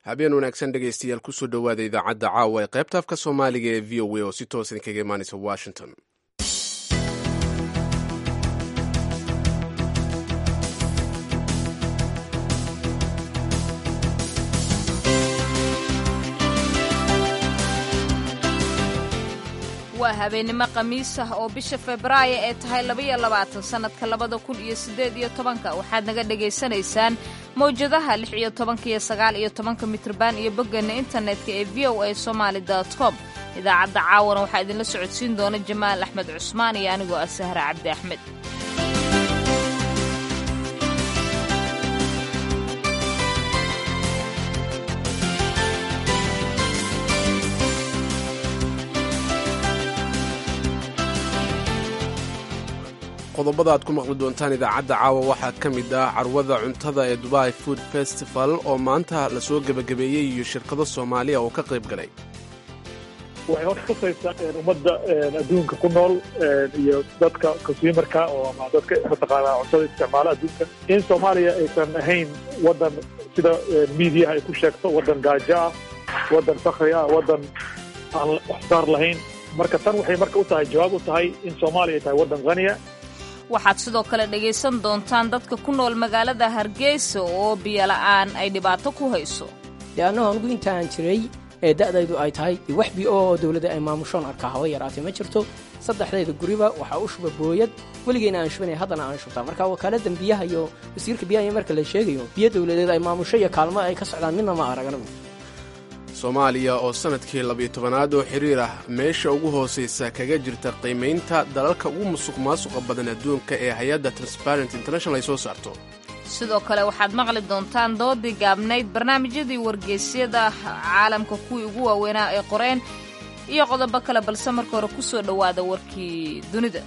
habeen wanaagsan dhegaystayaal kusoo dhowaada idaacadda caawa ee qaybta afka soomaaliga ee v o a oo si toos idinkaga imaanaysa washington waa habeennimo khamiis ah oo bisha febraayo ee tahay labaiyo labaatan sannadka labada kun iyo siddeed iyo tobanka waxaad naga dhegaysanaysaan mawjadaha lix iyo tobanka iyo sagaal iyo tobanka mitrban iyo bogganna internetka ee v o a somaali dot com idaacadda caawana waxaa idinla socodsiin doona jamaal axmed cusmaan iyo anigoo ah sahra cabdi axmed qodobada aad ku maqli doontaan idaacadda caawa waxaa ka mid ah carwada cuntada ee dubai food festival oo maanta lasoo gebagabeeyey iyo shirkado soomaaliya oo ka qayb galay waxay hor kasaysaa ummadda adduunka ku nool iyo dadka consumerka oo ama dadka mataqaanaa cuntada isticmaala adduunka in soomaaliya aysan ahayn waddan sida miidiyaha ay ku sheegto waddan gaajo ah waddan fakri ah waddan aan waxsaar lahayn marka tan waxay marka u tahay jawaab u tahay in soomaaliya ay tahay waddan haniya waxaad sidoo kale dhegaysan doontaan dadka ku nool magaalada hargeysa oo biyola'aan ay dhibaato ku hayso leannahu anugu intaan jiray ee da'daydu ay tahay wax bi oo dawladda ay maamushoon arkaa haba yaraatay ma jirto saddexdayda guriba waxaa u shuba booyad weligeyna aan shubanaya haddana aan shubtaa marka wakaaladdan biyaha iyo wasiirka biyaha iyo marka la sheegayo biyo dawladeed ay maamusho iyo kaalmo ay ka socdaan midna ma arag anagu soomaaliya oo sannadkii labiyo tobanaad oo xiriir ah meesha ugu hoosaysa kaga jirta qiimaynta dalalka ugu musuq maasuqa badan adduunka ee hay-adda transparent international ay soo saarto sidoo kale waxaad maqli doontaan doodii gaabnayd barnaamijyadii wargeysyada caalamka kuwii ugu waaweynaa ay qoreen iyo qodobo kale balse marka hore ku soo dhowaada warkii dunida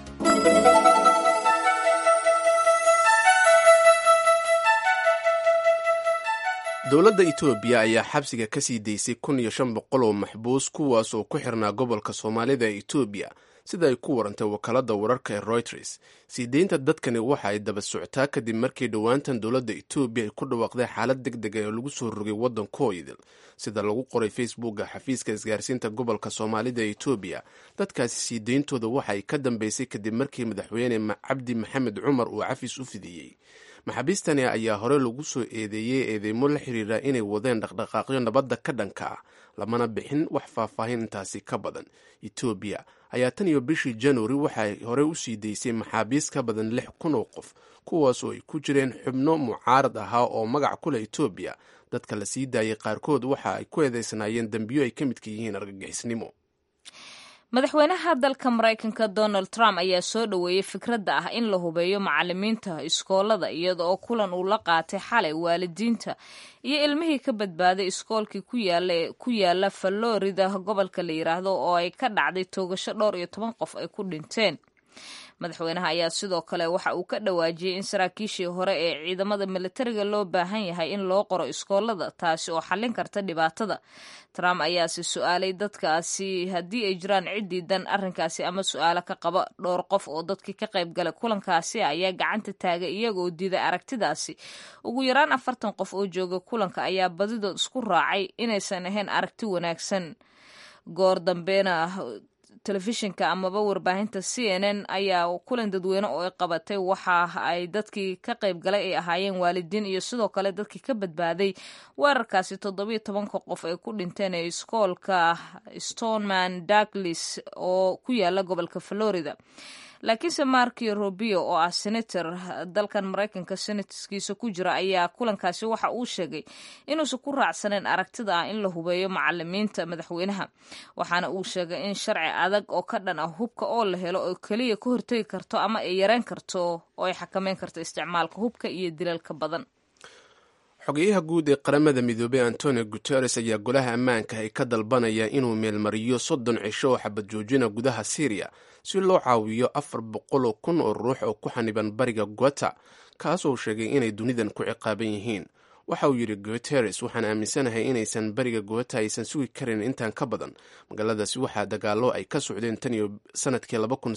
dowladda etoobiya ayaa xabsiga ka sii daysay kun iyo shan boqol oo maxbuus kuwaas oo ku xirnaa gobolka soomaalida ee etoobiya sida ay ku warantay wakaaladda wararka ee royters sii deynta dadkani waxa ay daba soctaa kadib markii dhowaantan dowladda etoobiya ay ku dhawaaqday xaalad deg deg oo lagu soo rogay waddankooidil sida lagu qoray facebooka xafiiska isgaarsiinta gobolka soomaalida ee etoobiya dadkaasi sii deyntooda waxa ay ka dambeysay kadib markii madaxweyne cabdi maxamed cumar uu cafis u fidiyey maxaabiistani ayaa hore lagu soo eedeeyey eedeymo la xiriira inay wadeen dhaqdhaqaaqyo nabadda ka dhanka ah lamana bixin wax faahfaahin intaasi ka badan etoobiya ayaa tan iyo bishii januari waxay hore u sii daysay maxaabiis ka badan lix kun oo qof kuwaas oo ay ku jireen xubno mucaarad ahaa oo magac ku leh etoobiya dadka la sii daayay qaarkood waxa ay ku eedeysanaayeen dembiyo ay ka midka yihiin argagixisnimo madaxweynaha dalka maraykanka donald trump ayaa soo dhoweeyey fikradda ah in la hubeeyo macalimiinta iskoolada iyada oo kulan uu la qaatay xalay waalidiinta iyo ilmihii ka badbaaday iskoolkii ku yaala falorida gobolka la yiraahdo oo ay ka dhacday toogasho dhowr iyo toban qof ay ku dhinteen madaxweynaha ayaa sidoo kale waxa uu ka dhawaajiyey in saraakiishii hore ee ciidamada militariga loo baahan yahay in loo qoro iskoolada taasi oo xallin karta dhibaatada trump ayaase su-aalay dadkaasi haddii ay jiraan ciddii dan arrinkaasi ama su-aalo ka qaba dhowr qof oo dadkii ka qayb galay kulankaasi ayaa gacanta taagay iyagoo diiday aragtidaasi ugu yaraan afartan qof oo jooga kulanka ayaa badidood isku raacay inaysan ahayn aragti wanaagsan goor dambeena telefishinka amaba warbaahinta c n n ayaa kulan dadweyne oo ay qabatay waxa ay dadkii ka qayb galay ay ahaayeen waalidiin iyo sidoo kale dadkii ka badbaaday weerarkaasi toddobiyo tobanka qof ay ku dhinteen ee iskoolka stoneman douglas oo ku yaala gobolka florida laakiinse markio robio oo ah senator dalkan maraykanka senatskiisa ku jira ayaa kulankaasi waxa uu sheegay inuusan ku raacsaneyn aragtida ah in la hubeeyo macalimiinta madaxweynaha waxaana uu sheegay in sharci adag oo ka dhan ah hubka oo la helo oo keliya ka hortegi karto ama ay yareyn karto oo ay xakameyn karto isticmaalka hubka iyo dilalka badan xogeyaha guud ee qaramada midoobey antonio guteres ayaa golaha ammaanka ay ka dalbanaya inuu meelmariyo soddon cisho oo xabad joojina gudaha syriya si loo caawiyo afar boqoloo kun oo ruux oo ku xaniban bariga guata kaasoo sheegay inay dunidan ku ciqaaban yihiin waxa uu yidhi guteres waxaan aaminsanahay inaysan bariga guata aysan sugi karin intaan ka badan magaaladaasi waxaa dagaallo ay ka socdeen tan iyo sanadkii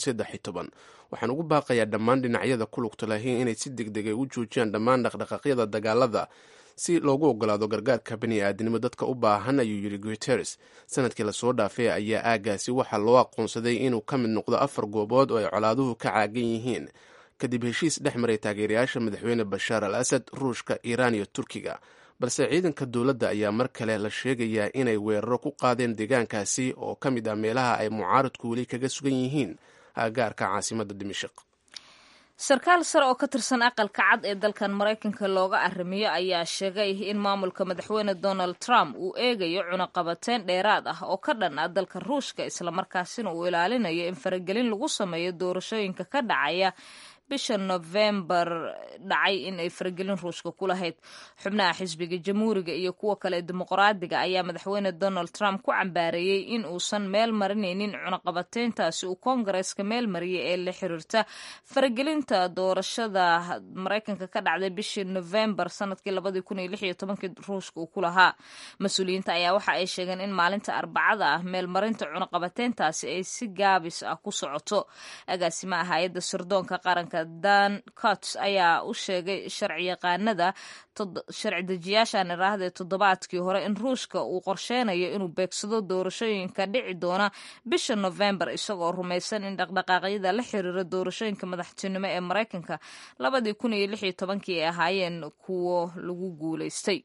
waxaan ugu baaqayaa dhammaan dhinacyada ku lugta lahiin inay si deg deg ay u joojiyaan dhammaan dhaqdhaqaaqyada dagaalada si loogu ogolaado gargaarka bani aadnimo dadka u baahan ayuu yidhi guteres sanadkii lasoo dhaafay ayaa aagaasi waxaa loo aqoonsaday inuu ka mid noqdo afar goobood oo ay colaaduhu ka caagan yihiin kadib heshiis dhex maray taageerayaasha madaxweyne bashaar al asad ruushka iiraan iyo turkiga balse ciidanka dowladda ayaa mar kale la sheegayaa inay weeraro ku qaadeen deegaankaasi oo ka mid ah meelaha ay mucaaradku weli kaga sugan yihiin aagaarka caasimadda dimashik sarkaal sare oo ka tirsan aqalka cad ee dalkan maraykanka looga arrimiyo ayaa sheegay in maamulka madaxweyne donald trump uu eegayo cunaqabateyn dheeraad ah oo ka dhan ah dalka ruushka islamarkaasina uu ilaalinayo in faragelin lagu sameeyo doorashooyinka ka dhacaya bisha nofembar dhacay in ay faragelin ruushka ku lahayd xubnaha xisbiga jamhuuriga iyo kuwa kale dimuqraadiga ayaa madaxweyne donald trump ku cambaareeyey in uusan meel marinaynin cunaqabateyntaasi uu koongareeska meel mariyay ee la xiriirta faragelinta doorashada maraykanka ka dhacday bishii nofembar sanadkii labadii kun iyo lix iyo tobankii ruushka uu ku lahaa mas-uuliyiinta ayaa waxa ay sheegeen in maalinta arbacada ah meelmarinta cunaqabateyntaasi ay si gaabis ah ku socoto agaasimaha hay-adda sirdoonka qaranka dan cots ayaa u sheegay sharciyaqaanada sharci dejiyaashan iraahda toddobaadkii hore in ruushka uu qorsheynayo inuu beegsado doorashooyinka dhici doona bisha nofembar isagoo rumaysan in dhaqdhaqaaqyada la xiriira doorashooyinka madaxtinimo ee maraykanka labadii kun iyo lix iyo tobankii ay ahaayeen kuwo lagu guulaystay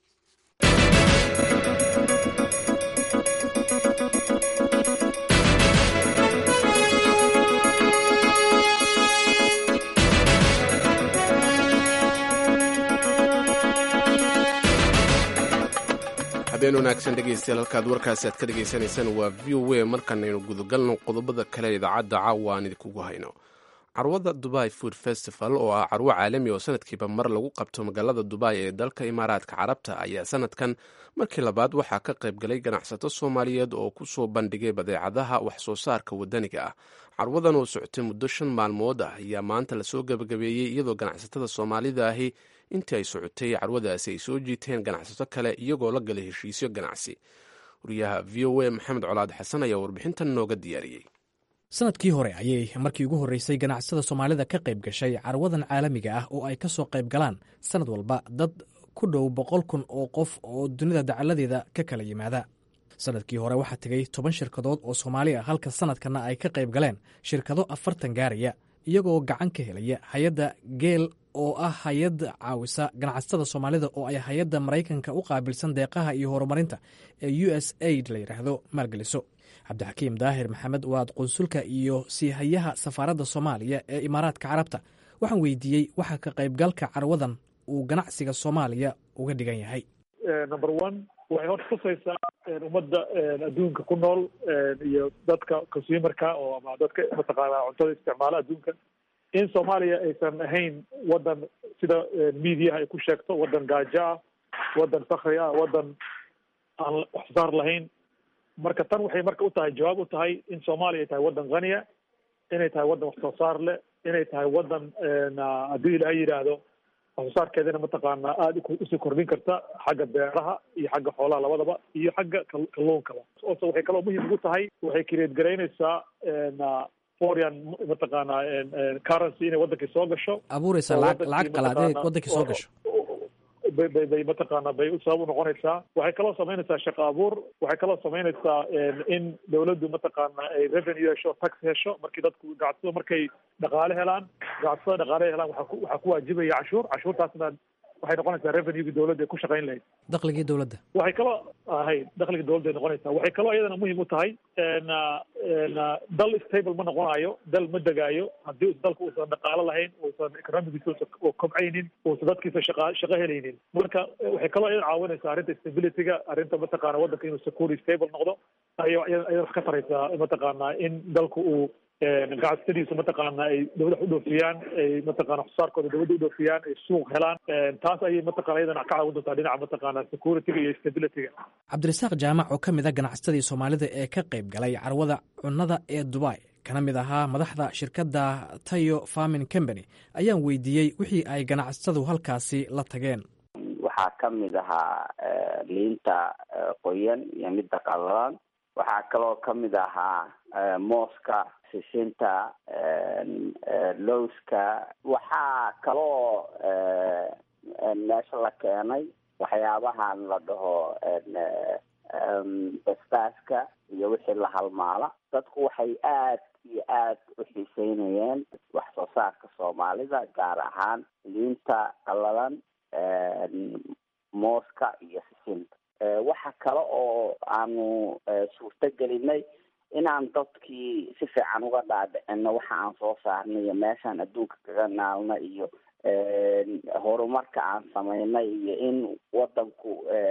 habeen wanaagsan dhegeystayaal halkaad warkaasi aad ka dhegaysanaysaan waa v o a markanaynu gudagalno qodobada kale idaacadda caawa aan idinkugu hayno carwada dubai food festival oo ah carwo caalami oo sanadkiiba mar lagu qabto magaalada dubai ee dalka imaaraadka carabta ayaa sanadkan markii labaad waxaa ka qayb galay ganacsato soomaaliyeed oo ku soo bandhigay badeecadaha wax soo saarka wadaniga ah carwadan oo socotay muddo shan maalmood ah ayaa maanta lasoo gebagabeeyey iyadoo ganacsatada soomaalida ahi intii ay socotay carwadaasi ay soo jiiteen ganacsato kale iyagoo la galay heshiisyo ganacsi wariyaha v o a maxamed colaad xasan ayaa warbixintan nooga diyaariyey sanadkii hore ayay markii ugu horreysay ganacsada soomaalida ka qayb gashay carwadan caalamiga ah oo ay ka soo qayb galaan sanad walba dad ku dhow boqol kun oo qof oo dunida dacaladeeda ka kala yimaada sanadkii hore waxaa tegay toban shirkadood oo soomaali ah halka sanadkanna ay ka qayb galeen shirkado afartan gaaraya iyagoo gacan ka helaya hay-adda geel oo ah hay-ad caawisa ganacsatada soomaalida oo ay hay-adda maraykanka u qaabilsan deeqaha iyo horumarinta ee u s aid la yidhaahdo maalgeliso cabdixakiim daahir maxamed waad qunsulka iyo siihayaha safaaradda soomaaliya ee imaaraadka carabta waxaan weydiiyey waxa ka qaybgalka carwadan uu ganacsiga soomaaliya uga dhigan yahay number one waxay horta tusaysaa ummadda adduunka ku nool iyo dadka consumerka oo ama dadka mataqaanaa cuntada isticmaala adduunka in soomaaliya aysan ahayn waddan sida mediaha ay ku sheegto waddan gaajo ah waddan fakri ah waddan aan wax soo saar lahayn marka tan waxay marka u tahay jawaab u tahay in soomaaliya ay tahay waddan khaniya inay tahay waddan wax soo saar leh inay tahay waddan haddii ilaahay yidhaahdo wax soo saarkeedana mataqaanaa aada usii kordhin karta xagga beeraha iyo xagga xoolaha labadaba iyo xagga kalluunkaba ose waxay kaloo muhiim ugu tahay waxay create garaynaysaa foreign mataqaanaa currency inay waddankii soo gasho abuureysa lacag lacag qalaadeed waddankii soo gasho bay bay bay mataqaana bay sabab u noqonaysaa waxay kaloo samaynaysaa shaqo abuur waxay kaloo samaynaysaa in dawladdu mataqaana ay revenue hesho tax hesho markii dadku ganacsado markay dhaqaale helaan ganacsatada dhaqaale helaan waxaa ku waxaa ku waajibaya cashuur cashuurtaasna waxay noqonaysaa revenuegi dawladda ay ku shaqayn lahayd dakhligii dowladda waxay kaloo ahay dakhliga dawladda ay noqonaysaa waxay kaloo iyadana muhiim u tahay dal stable ma noqonayo dal ma degaayo haddii dalka uusan dhaqaalo lahayn uusan economigiisa kobcaynin uusan dadkiisa shaqa shaqo helaynin marka waxay kaloo iyada caawinaysaa arrinta stabilityga arrinta mataqaana waddanka inuu security stable noqdo ay iyada wax ka taraysaa mataqaanaa in dalku uu ganacsatadiisu mataqaana ay dawlada u dhoofiyaan ay mataqana waxsoosaarkooda dawladda u dhoofiyaan ay suuq helaan taas ayay mataqana iyadana ka caawin doontaa dhinaca mataqaana securityga iyo stabilityga cabdirasaaq jaamac oo ka mid a ganacsatadii soomaalida ee ka qayb galay carwada cunnada ee dubai kana mid ahaa madaxda shirkadda tayo farming company ayaan weydiiyey wixii ay ganacsatadu halkaasi la tageen waxaa ka mid ahaa liinta qoyan iyo midda qallalan waxaa kaloo ka mid ahaa mooska sisinta lowska waxaa kaloo meesha la keenay waxyaabahan la dhaho basbaaska iyo wixii la halmaala dadku waxay aad iyo aad u xiiseynayeen wax soo saarka soomaalida gaar ahaan liinta qallalan mooska iyo sisinta waxa kale oo aanu suurto gelinay inaan dadkii si fiican uga dhaadhicino waxa aan soo saarnay iyo meeshaan adduunka kaga naalna iyo horumarka aan samaynay iyo in wadanku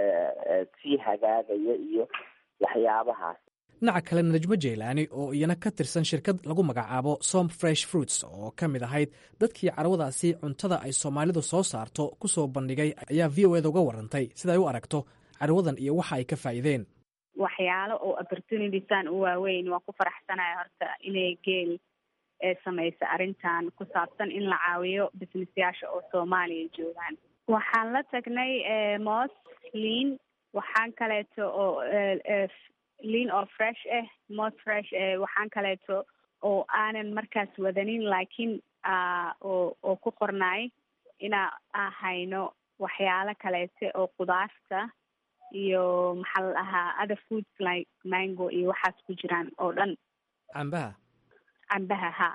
sii hagaagaya iyo waxyaabahaas dhinaca kale najmo jeylaani oo iyana ka tirsan shirkad lagu magacaabo som fresh fruits oo ka mid ahayd dadkii carwadaasi cuntada ay soomaalidu soo saarto ku soo bandhigay ayaa v o eda uga warantay sida ay u aragto carwadan iyo waxa ay ka faa'iideen waxyaalo oo opportunitiesaan u waaweyn waan ku faraxsanaya horta inay geel samaysa arrintan ku saabsan in la caawiyo businessyaasha oo soomaaliya joogaan waxaan la tagnay moos liin waxaan kaleeto oo liin oo fresh ah moos fresh waxaan kaleeto oo aanan markaas wadanin laakiin oo oo ku qornaay inaa ahayno waxyaalo kaleete oo qudaarta iyo maxaa la dhahaa other foods like mango iyo waxaas ku jiraan oo dhan cambaha cambaha ha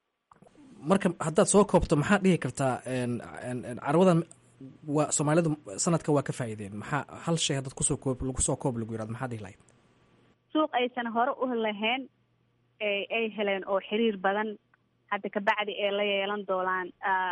marka haddaad soo koobto maxaad dhihi kartaa carwadan waa soomaalidu sanadka waa ka faa'iideen maxaa hal shay haddaad kusoo koob lagu soo koob lagu yirahdo maxaad dhihi lahayd suuq aysan hore u lahayn ay heleen oo xiriir badan hadda kabacdi ay la yeelan doonaan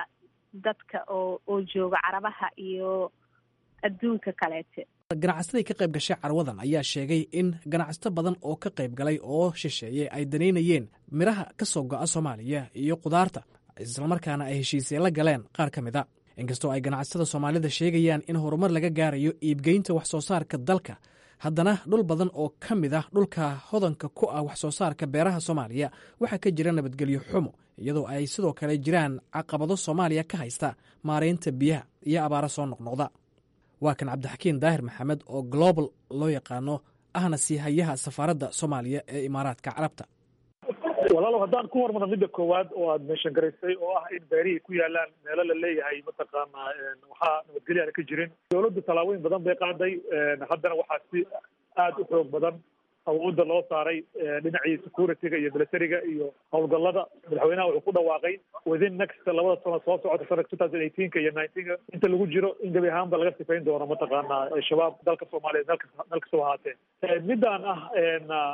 dadka oo oo jooga carabaha iyo adduunka kaleete ganacsatada ka qayb gashay carwadan ayaa sheegay in ganacsato badan oo ka qayb galay oo shisheeye ay danaynayeen midhaha ka soo go'a soomaaliya iyo qudaarta islamarkaana ay heshiisye la galeen qaar ka mid a inkastoo ay ganacsatada soomaalida sheegayaan in horumar laga gaarayo iibgeynta wax soo saarka dalka haddana dhul badan oo ka mid ah dhulka hodanka ku ah wax soo saarka beeraha soomaaliya waxaa ka jira nabadgelyo xumo iyadoo ay sidoo kale jiraan caqabado soomaaliya ka haysta maaraynta biyaha iyo abaaro soo noqnoqda waa kan cabdixakiin daahir maxamed oo global loo yaqaano ahna siihayaha safaaradda soomaaliya ee imaaraadka carabta walaalow haddaan ku hormarno midda koowaad oo aada meeshan garaysay oo ah in beerihii ku yaalaan meelo la leeyahay mataqaanaa waxaa nabadgelyo aana ka jirin dawladdu tallaabooyin badan bay qaaday haddana waxaa si aada u xoog badan awoodda loo saaray dhinacii security-ga iyo militariga iyo howlgallada madaxweynaha wuxuu ku dhawaaqay within next labada sano soo socota sanadka two thousand eighteenka iyo nineteenka inta lagu jiro in gebi ahaanba laga sifayn doono mataqaanaa shabaab dalka soomaaliya meel kasta meel kastaba ahaatee midaan ah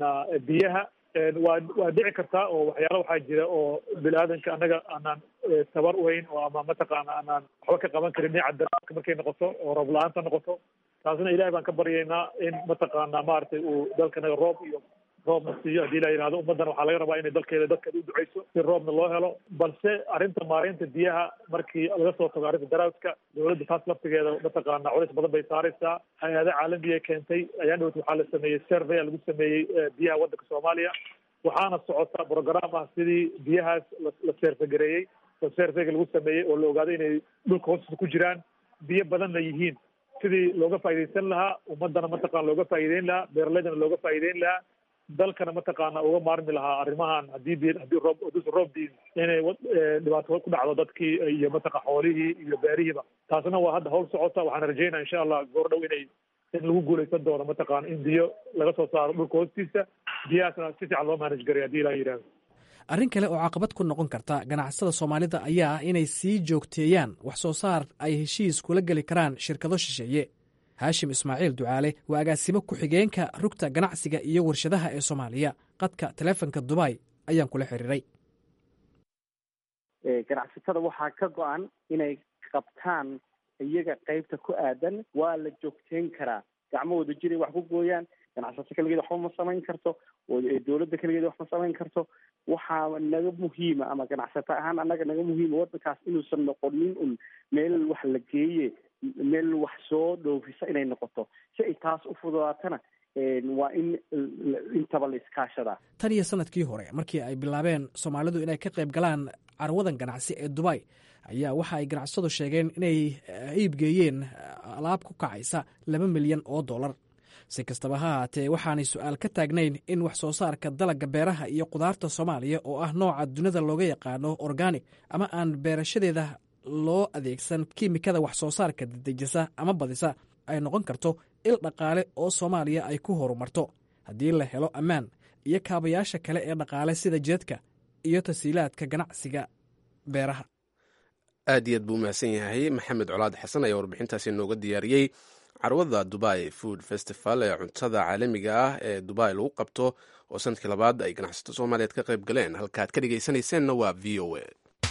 biyaha waa waa dhici kartaa oo waxyaala waxaa jira oo bini aadanka annaga aanaan tabar uhayn oo ama mataqaana aanaan waxba ka qaban karin dhinaca daraadka markay noqoto oo roob la-aanta noqoto taasina ilahay baan ka baryaynaa in mataqaana maaragtay uu dalkanaga roob iyo roobna siiyo haddii la yidhahdo ummaddana waxaa laga rabaa inay dalkeeda dadkeeda u duceyso si roobna loo helo balse arrinta maareynta biyaha markii laga soo tago arrinta daraadka dawladda taas laftigeeda mataqaana culays badan bay saaraysaa hay-ada caalamiya keentay ayaan dhowt waxaa la sameeyey survey lagu sameeyey biyaha waddanka soomaaliya waxaana socota program ah sidii biyahaas la seerfagareeyey oo seerfega lagu sameeyey oo la ogaaday inay dhulka hoostiisa ku jiraan biyo badanna yihiin sidii looga faa'iidaysan lahaa ummadana mataqana looga faa'iideyn lahaa beeralaydana looga faa'iideyn lahaa dalkana mataqaana uga maarmi lahaa arrimahan haddii bi haddii roob haduusan roob diin inay dhibaato ku dhacdo dadkii iyo mataqa xoolihii iyo beerihiiba taasna waa hadda hawl socota waxaan rajeynaya insha allah goor dhow inay in lagu guulaysan doono mataqaana in biyo laga soo saaro dhulka hoostiisa biyahaasna si fiican loo manage garay haddii ilaha yidhahdo arrin kale oo caqabad ku noqon karta ganacsada soomaalida ayaa ah inay sii joogteeyaan wax soo saar ay heshiis kula geli karaan shirkado shisheeye haashim ismaaciil ducaale waa agaasimo ku-xigeenka rugta ganacsiga iyo warshadaha ee soomaaliya qadka taleefonka dubai ayaan kula xiriiray ganacsatada waxaa ka go-an inay qabtaan iyaga qeybta ku aadan waa la joogteyn karaa gacmo wada jiray wax ku gooyaan ganacsato keligeed waxba ma samayn karto dawladda keligeed wax ma samayn karto waxaa naga muhiima ama ganacsato ahaan annaga naga muhiima waddankaas inuusan noqonin un meel wax la geeye meel wax soo dhoofisa inay noqoto si ay taas u fududaatana waa in intaba la iskaashadaa tan iyo sanadkii hore markii ay bilaabeen soomaalidu inay ka qayb galaan carwadan ganacsi ee dubai ayaa waxa ay ganacsadu sheegeen inay iibgeeyeen alaab ku kacaysa laba milyan oo dollar si kastaba ha haatee waxaanay su-aal ka taagnayn in wax soo saarka dalagga beeraha iyo qudaarta soomaaliya oo ah nooca dunida looga yaqaano organic ama aan beerashadeeda loo adeegsan kiimikada wax soo saarka dedejisa ama badisa ay noqon karto il dhaqaale oo soomaaliya ay ku horumarto haddii la helo ammaan iyo kaabayaasha kale ee dhaqaale sida jeedka iyo tasiilaadka ganacsiga beeraha aad iyo aad buu umahadsan yahay maxamed colaad xasan ayaa warbixintaasi nooga diyaariyey carwada dubai food festival ee cuntada caalamiga ah ee dubai lagu qabto oo sanadkii labaad ay ganacsato soomaaliyeed ka qayb galeen halkaaad ka dhegaysanayseena waa v o a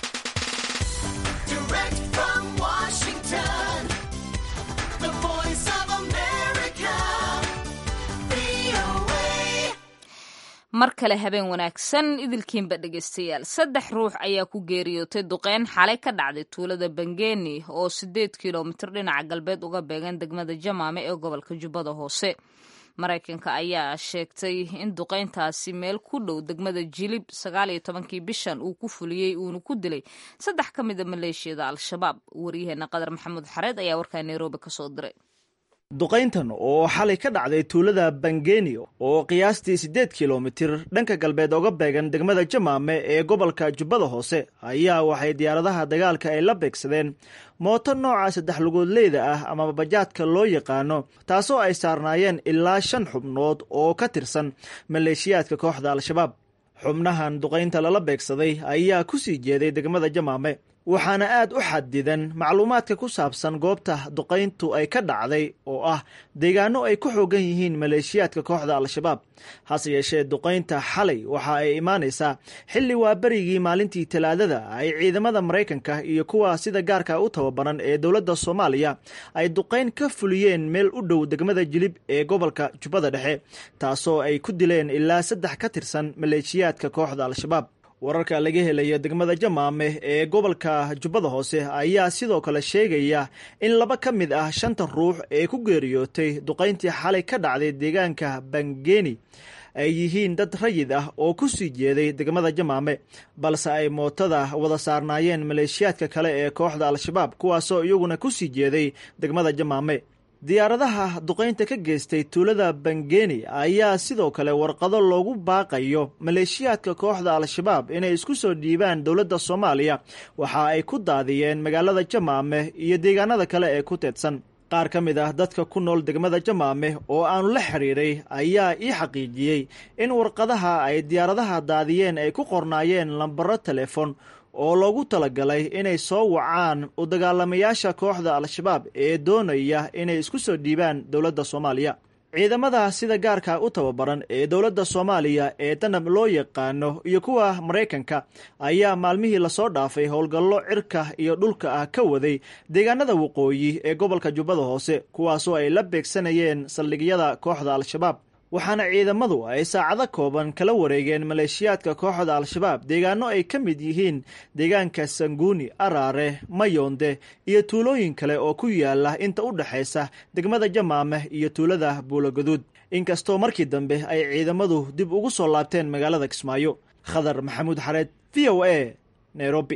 mar kale habeen wanaagsan idilkiinba dhegaystayaal saddex ruux ayaa ku geeriyootay duqeyn xalay ka dhacday tuulada bangeni oo sideed kilomitir dhinaca galbeed uga beegan degmada jamaame ee gobolka jubbada hoose maraykanka ayaa sheegtay in duqeyntaasi meel ku dhow degmada jilib sagaal iyo tobankii bishan uu ku fuliyey uuna ku dilay saddex ka mida maleeshiyada al-shabaab waryaheena qadar maxamuud xareed ayaa warkaa nairobi kasoo diray duqayntan oo xalay ka dhacday tuulada bangeni oo qiyaastii siddeed kilomitir dhanka galbeed oga beegan degmada jamaame ee gobolka jubbada hoose ayaa waxay diyaaradaha dagaalka ay la beegsadeen mooto nooca saddex lugoodleyda ah ama bajaadka loo yaqaano taasoo ay saarnaayeen ilaa shan xubnood oo ka tirsan maleeshiyaadka kooxda al-shabaab xubnahan duqaynta lala beegsaday ayaa ku sii jeeday degmada jamaame waxaana aad u xadidan macluumaadka ku saabsan goobta duqayntu ay ka dhacday oo ah deegaano ay ku xoogan yihiin maleeshiyaadka kooxda al-shabaab hase yeeshee duqaynta xalay waxa ay imaanaysaa xilli waa berigii maalintii talaadada ay ciidamada maraykanka iyo kuwa sida gaarka u tababaran ee dowladda soomaaliya ay duqayn ka fuliyeen meel u dhow degmada jilib ee gobolka jubbada dhexe taasoo ay ku dileen ilaa saddex ka tirsan maleeshiyaadka kooxda al-shabaab wararka laga helaya degmada jamaame ee gobolka jubbada hoose ayaa sidoo kale sheegaya in laba ka mid ah shanta ruux ee ku geeriyootay duqayntii xalay ka dhacday deegaanka bangeni ay yihiin dad rayid ah oo ku sii jeeday degmada jamaame balse ay mootada wada saarnaayeen maleeshiyaadka kale ee kooxda al-shabaab kuwaasoo iyaguna ku sii jeeday degmada jamaame diyaaradaha duqaynta ka geystay tuulada bangeni ayaa sidoo kale warqado loogu baaqayo maleeshiyaadka kooxda al-shabaab inay isku soo dhiibaan dowladda soomaaliya waxa ay ku daadiyeen magaalada jamaame iyo deegaanada kale ee ku teedsan qaar ka mid ah dadka ku nool degmada jamaame oo aanu la xidhiiray ayaa ii xaqiijiyey in warqadaha ay diyaaradaha daadiyeen ay ku qornaayeen lambaro telefon oo loogu talagalay inay soo wacaan u dagaalamayaasha kooxda al-shabaab ee doonaya inay isku soo dhiibaan dowladda soomaaliya ciidamada sida gaarka u tababaran ee dowladda soomaaliya ee danab loo yaqaano iyo kuwa maraykanka ayaa maalmihii lasoo dhaafay howlgallo cirka iyo dhulka ah ka waday deegaanada waqooyi ee gobolka jubbada hoose kuwaasoo ay la beegsanayeen saldhigyada kooxda al-shabaab waxaana ciidamadu ay saacado kooban kala wareegeen maleeshiyaadka kooxda al-shabaab deegaano ay ka mid yihiin deegaanka sanguuni araare mayonde iyo tuulooyin kale oo ku yaala inta u dhexaysa degmada jamaame iyo tuulada buulogaduud inkastoo markii dambe ay ciidamadu dib ugu soo laabteen magaalada kismaayo khadar maxamuud xareed v o a nairobi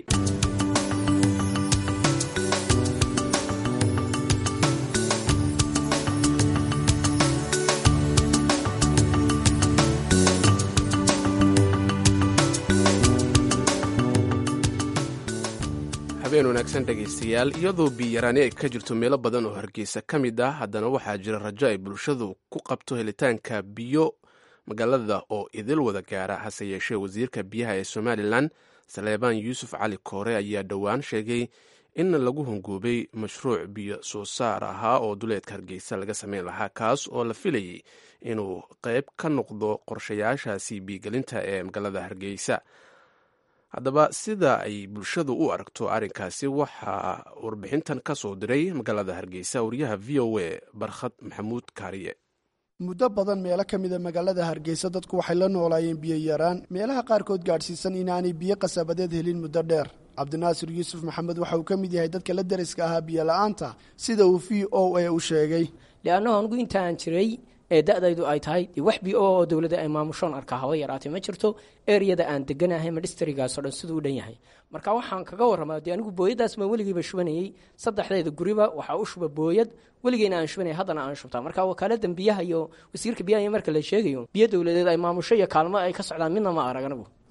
habeen wanaagsan dhegaystayaal iyadoo biyaraani ay ka jirto meelo badan oo hargeysa ka mid ah haddana waxaa jira rajo ay bulshadu ku qabto helitaanka biyo magaalada oo idil wada gaara hase yeeshee wasiirka biyaha ee somalilan saleebaan yuusuf cali koore ayaa dhowaan sheegay in lagu hongoobay mashruuc biyo soo saar ahaa oo duleedka hargeysa laga sameyn lahaa kaas oo la filayay inuu qayb ka noqdo qorshayaashaasi biyogelinta ee magaalada hargeysa haddaba sida ay bulshadu u aragto arrinkaasi waxaa warbixintan ka soo diray magaalada hargeysa wariyaha v o a barkhad maxamuud kaariye muddo badan meelo ka mida magaalada hargeysa dadku waxay la noolaayeen biyo yaraan meelaha qaarkood gaadhsiisan inaanay biyo qasabadeed helin muddo dheer cabdinaasir yuusuf maxamed waxa uu ka mid yahay dadka la deriska ahaa biyo la-aanta sida uu v o a u sheegay leannahu anigu intaan jiray ee da-daydu ay tahay wax bi oo dowladda ay maamushoon arkaa haba yaraatay ma jirto ereyada aan deganahay ma dhistrigaasoo dhan siduu u dhan yahay marka waxaan kaga warramaa dee anigu booyadaas baan weligiiba shubanayey saddexdeeda guriba waxaa u shuba booyad weligeyna aan shubanaya haddana aan shubtaa marka wakaaladan biyaha iyo wasiirka biyaha marka la sheegayo biyo dowladeed ay maamusho iyo kaalmo ay ka socdaan midna ma arag anigu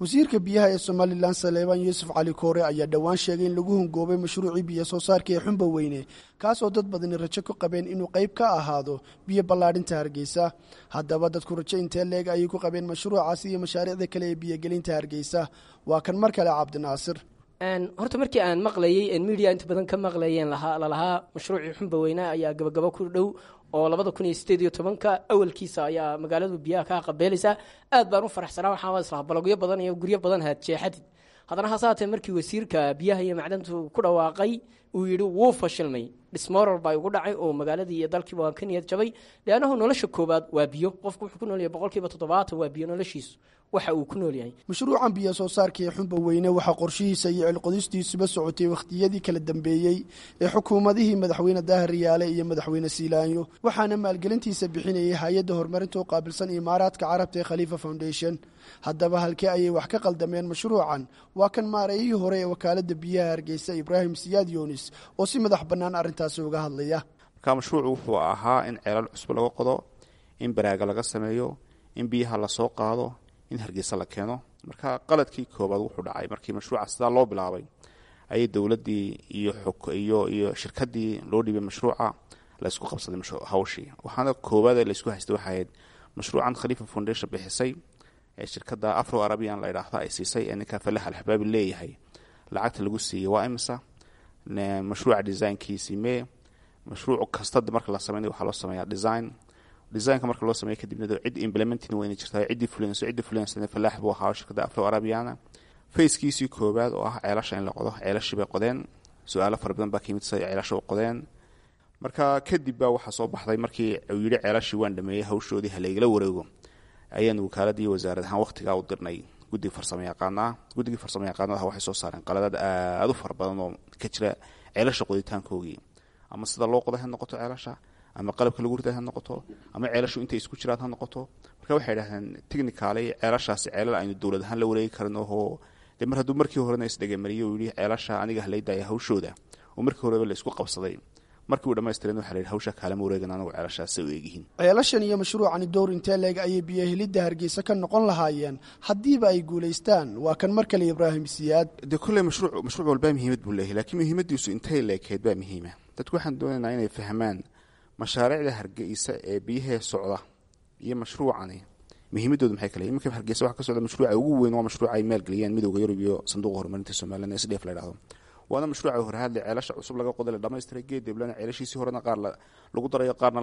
wasiirka biyaha ee somalilan saleebaan yuusuf cali koore ayaa dhowaan sheegay in lagu hungoobay mashruucii biyo soo saarka ee xumba weyne kaasoo dad badani rajo ku qabeen inuu qayb ka ahaado biyo ballaadhinta hargeysa haddaba dadku rajo intee leeg ayay ku qabeen mashruucaasi iyo mashaariicda kale ee biyogelinta hargeysa waa kan mar kale cabdinaasir horta markii aan maqlayey media inta badan ka maqlayeen lalahaa mashruucii xumba weyne ayaa gabagabo ku dhow oo labada kun iyo sideed iyo tobanka awalkiisa ayaa magaaladu biyaha kaa qabeelaysaa aad baan u faraxsanaa waxaa islaha balogyo badan iyo guryo badan haad jeexadid haddana hase haatee markii wasiirka biyaha iyo macdantu ku dhawaaqay uu yidhi wuu fashilmay dhismoral baa igu dhacay oo magaaladii iyo dalkiiba waan ka niyad jabay leannahu nolosha koobaad waa biyo qofku wuxuu ku noolyahay boqolkiiba toddobaatan waa biyo noloshiisu waxa uu ku nool yahay mashruucan biyo soo saarka ee xumba weyne waxaa qorshihiisa iyo cilqodistiisuba socotay wakhtiyadii kala dambeeyey ee xukuumadihii madaxweyne daahir riyaale iyo madaxweyne siilaanyo waxaana maalgelintiisa bixinayay hay-adda horumarinta u qaabilsan imaaraadka carabta ee khaliifa foundation haddaba halkee ayay wax ka qaldameen mashruucan waa kan maareeyihii hore ee wakaaladda biyaha hargeysa ibraahim siyaad yunis oo si madax bannaan arrintaasi uga hadlaya marka mashruucu wuxuu ahaa in ceelal cusub laga qodo in baraaga laga sameeyo in biyaha lasoo qaado in hargeysa la keeno marka qaladkii koobaad wuxuu dhacay markii mashruuca sidaa loo bilaabay ayay dowladdii iyo iyo iyo shirkadii loo dhiibay mashruuca la isku qabsaday hawshii waxaana koowaad ee laisku haystay waxay ahayd mashruucan khaliifa foundation bixisay ee shirkadda afro arabian la idhaahda ay siisay ee ninka falax alxabaabi leeyahay lacagta lagu siiyey waa imisa mashruuca designkiisii mee mashruuc kasta marka la sameynay waxaa loo sameeyaa design designka marka loo sameeya kadibna cid implementing weyna jirtaa ciddii fulinayso ciddii fulinaysa falaax buu ahaa shirkadda afro arabiana fackiisii koowaad oo ah ceelasha in la qodo ceelashii bay qodeen su-aalo fara badan baa ka yimid siday ceelasha u qodeen marka kadib baa waxaa soo baxday markii uu yidhi ceelashii waan dhameeyey hawshoodii halaygala wareego ayaanu wakaaladii wasaarad ahaan waqtigaa u dirnay guddiga farsamo yaqaanaa guddigii farsamo yaqaanadaha waxay soo saareen qaladaad aada u fara badan oo ka jira ceelasha qoditaankoogii ama sida loo qoday ha noqoto ceelasha ama qalabka lagu riday ha noqoto ama ceelashu intay isku jiraan ha noqoto marka waxay idhahdeen technically ceelashaasi ceelal aynu dowlad ahaan la wareegi karin oo de mar hadduu markii horena isdhegamariyo uu yihi ceelasha aniga halaydaaya hawshooda oo markii horeba la isku qabsaday markii uu dhamaystireen waxa la yidhi hawsha kaalama wareegan anagu ceelashaasay u eegyihiin ceelashan iyo mashruucani dowr intee leeg ayay biyo helidda hargeysa ka noqon lahaayeen haddiiba ay guulaystaan waa kan mar kale ibraahim siyaad dee kolley mashruuc mashruuc walbaa muhiimad buu leeyahay laakiin muhiimadiisu intay leekeed baa muhiima dadku waxaan doonaynaa inay fahmaan mashaariicda hargeysa ee biyahee socda iyo mashruucani muhiimadoodu maxay kale iminka hargeysa waxa ka socda mashruuca ugu weyn waa mashruuca ay maalgeliyeen midowda yurub iyo sanduuqa horumarinta somalilan ee sdf la yidhahdo waana mashruuca horhaadle ceelasha cusub laga qoday la dhamaystiray geed deblana ceelashiisii horena qaar lagu darayo qaarna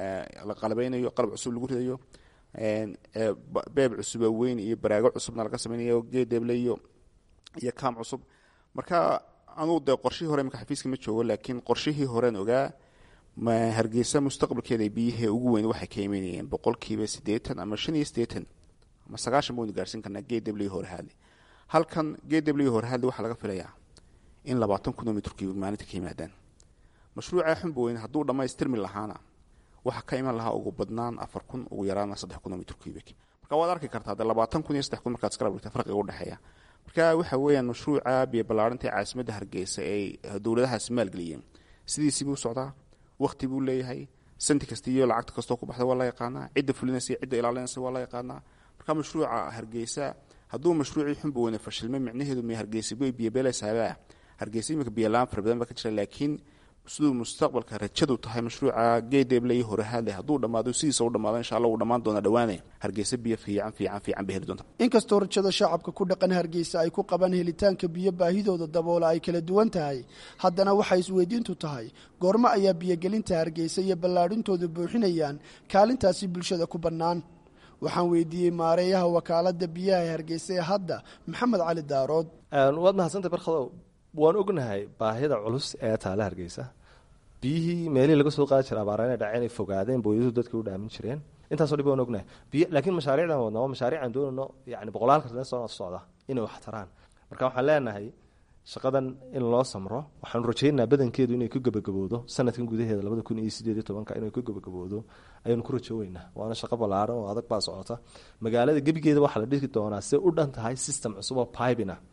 la qalabeynayo qalab cusub lagu ridayo beeb cusuba weyn iyo baraago cusubna laga sameynayo geed deble iyo iyo kaam cusub marka anuu dee qorshihii hore imika xafiiska ma joogo laakiin qorshihii horeen ogaa hargeysa mustaqbalkeeda biyihii ugu weyn waxay ka imanayeen boqolkiiba siddeetan ama shan iyo siddeetan ama sagaashan baynu gaarsiin karnaa geed deble horhaadle halkan geed deble horhaadle waxaa laga filayaa in labaatan kun oo mitrkii maalinta ka yimaadaan mashruuca xumba weyn hadduu dhammaystirmi lahaana waxaa ka iman lahaa ugu badnaan afar kun ugu yaraana saddex kun oo mitr cubic marka waad arki kartaa dee labaatan kun iyo saddex kun markaad iskala dhigta farqiga udhexeeya marka waxa weeyaan mashruuca biyo ballaarinta ee caasimadda hargeysa ay dowladahaasi maalgeliyeen sidiisii buu socdaa waqti buu leeyahay santi kasta iyo lacagta kastoo ku baxda waa la yaqaanaa cidda fulinaysa cidda ilaalinaysa waa la yaqaanaa marka mashruuca hargeysa hadduu mashruucii xumba weyne fashilmay micnaheedu may hargeysa bay biyobeelaysaabaa hargeysa iminka biyolaan fara badan baa ka jira laakiin siduu mustaqbalka rajadu tahay mashruuca geedeble iyo horehaadle hadduu dhammaado sidiisa u dhamaado insha alla uu dhammaan doona dhawaane hargeysa biyo fiican fiican fiican bay heli doonta inkastoo rajada shacabka ku dhaqan hargeysa ay ku qabaan helitaanka biyo baahidooda daboola ay kala duwan tahay haddana waxay isweydiintu tahay goormo ayaa biyogelinta hargeysa iyo ballaadhintooda buuxinayaan kaalintaasi bulshada ku bannaan waxaan weydiiyey maareeyaha wakaalada biyaha ee hargeysa ee hadda maxamed cali daarood waad mahadsantay barkhadow waan ognahay baahida culus ee taale hargeysa biyihii meelihii laga soo qaadi jira abaara inay dhaceen ay fogaadeen booyadu dadka u dhaamin jireen intaasoo dhib waan ognahay biy laakiin mashaariicdan wadna waa mashaariic aan doonayno yani boqolaalka sane soo socda inay wax taraan marka waxaan leenahay shaqadan in loo samro waxaanu rajaynaynaa badankeedu inay ku gebagaboodo sanadkan gudaheeda labada kun iyo sideed iyo tobanka inay ku gebagaboodo ayaanu ku rajooweynaa waana shaqo ballaaran oo adag baa socota magaalada gebigeeda waxaa la dhigi doonaa si u dhan tahay system cusub oo pibina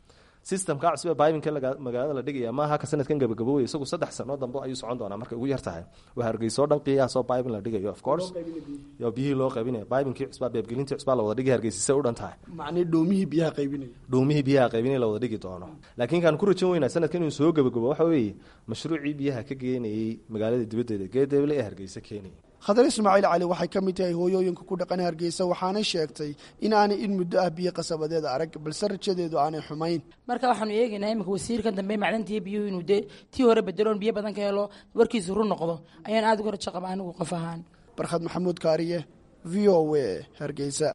systemka cusub ee bibinka magaalada la dhigaya maaha ka sanadkan gabagabowey isagu saddex sano dambe ayuu socon doonaa markay ugu yar tahay waa hargeysa oo dhan qiyaasoo bibin la dhigayo of course yo biyihii loo qaybinaya bibinkii cusbaa beebgelintii cusbaa la wada dhigay hargeysa say u dhan tahay macnii dhoomihii biyaha qaybinaya dhuumihii biyaha qaybinaya la wada dhigi doono laakiin kaan ku rajan weynaa sanadkan inuu soo gabagabo waxa weeye mashruucii biyaha ka geenayey magaalada dibaddeeda geedeble ee hargeysa keenaya khadar ismaaciil cali waxay ka mid tahay hooyooyinka ku dhaqan hargeysa waxaanay sheegtay in aanay in muddo ah biyo qasabadeeda arag balse rajadeedu aanay xumayn marka waxaanu eegaynaa imika wasiirkan dambe macdantiiyo biyuhu inuu dee tii hore bedeloon biyo badan ka helo warkiisu run noqdo ayaan aada uga rajo qaba anigu qof ahaan barkhad maxamuud kaariye v o w hargeysa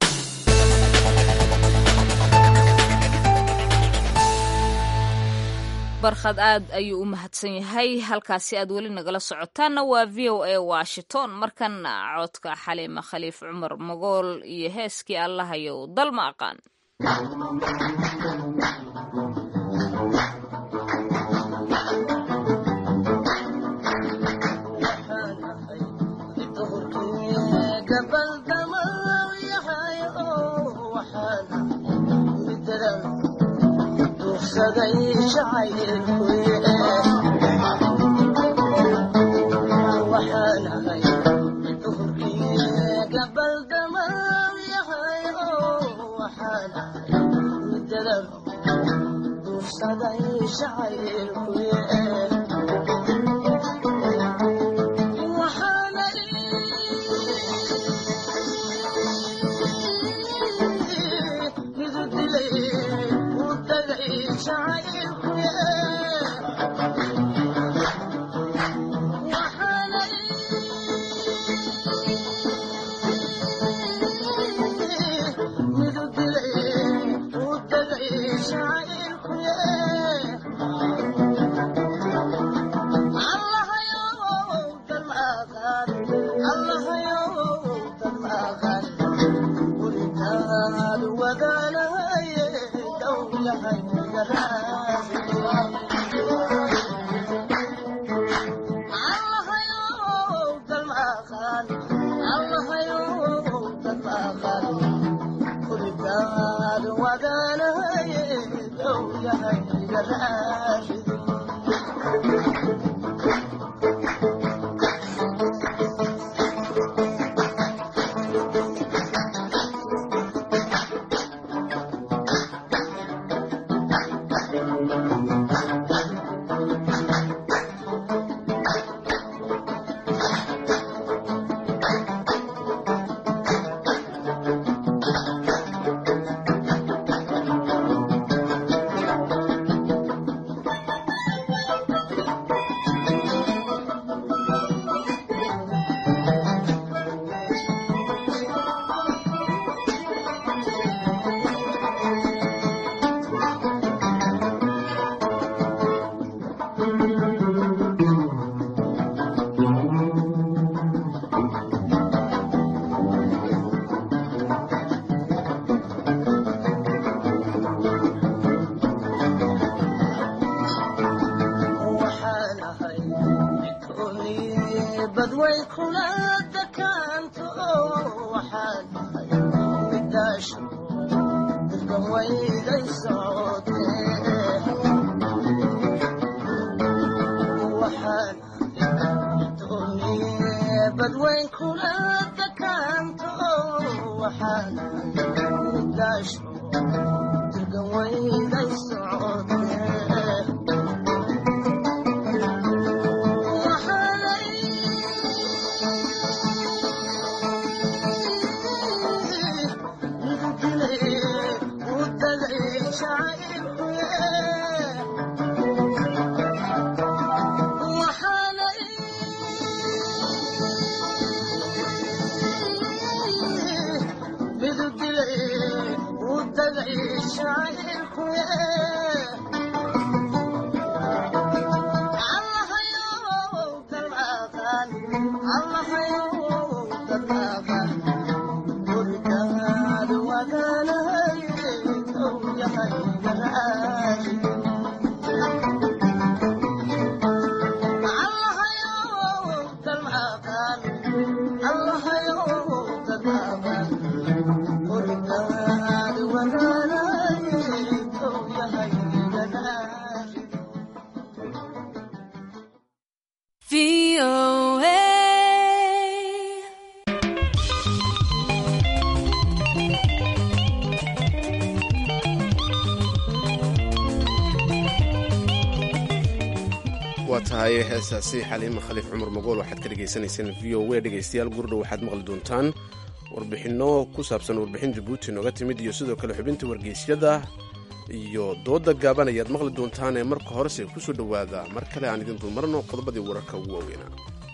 barkhad aad ayuu u mahadsan yahay halkaasi aad weli nagala socotaanna waa v o a washington markana codka xaliima khaliif cumar magool iyo heeskii allahayow dal ma aqaan tahay heesaasi xaliima khaliif cumar magool waxaad ka dhegaysanayseen v o a dhegaystayaal gurdhow waxaad maqli doontaan warbixinno ku saabsan warbixin jabuuti nooga timid iyo sidoo kale xubinta wargeysyada iyo dooda gaaban ayaad maqli doontaan ee marka horese ku soo dhowaada mar kale aan idin dulmarno qodobadii wararka ugu waaweynaa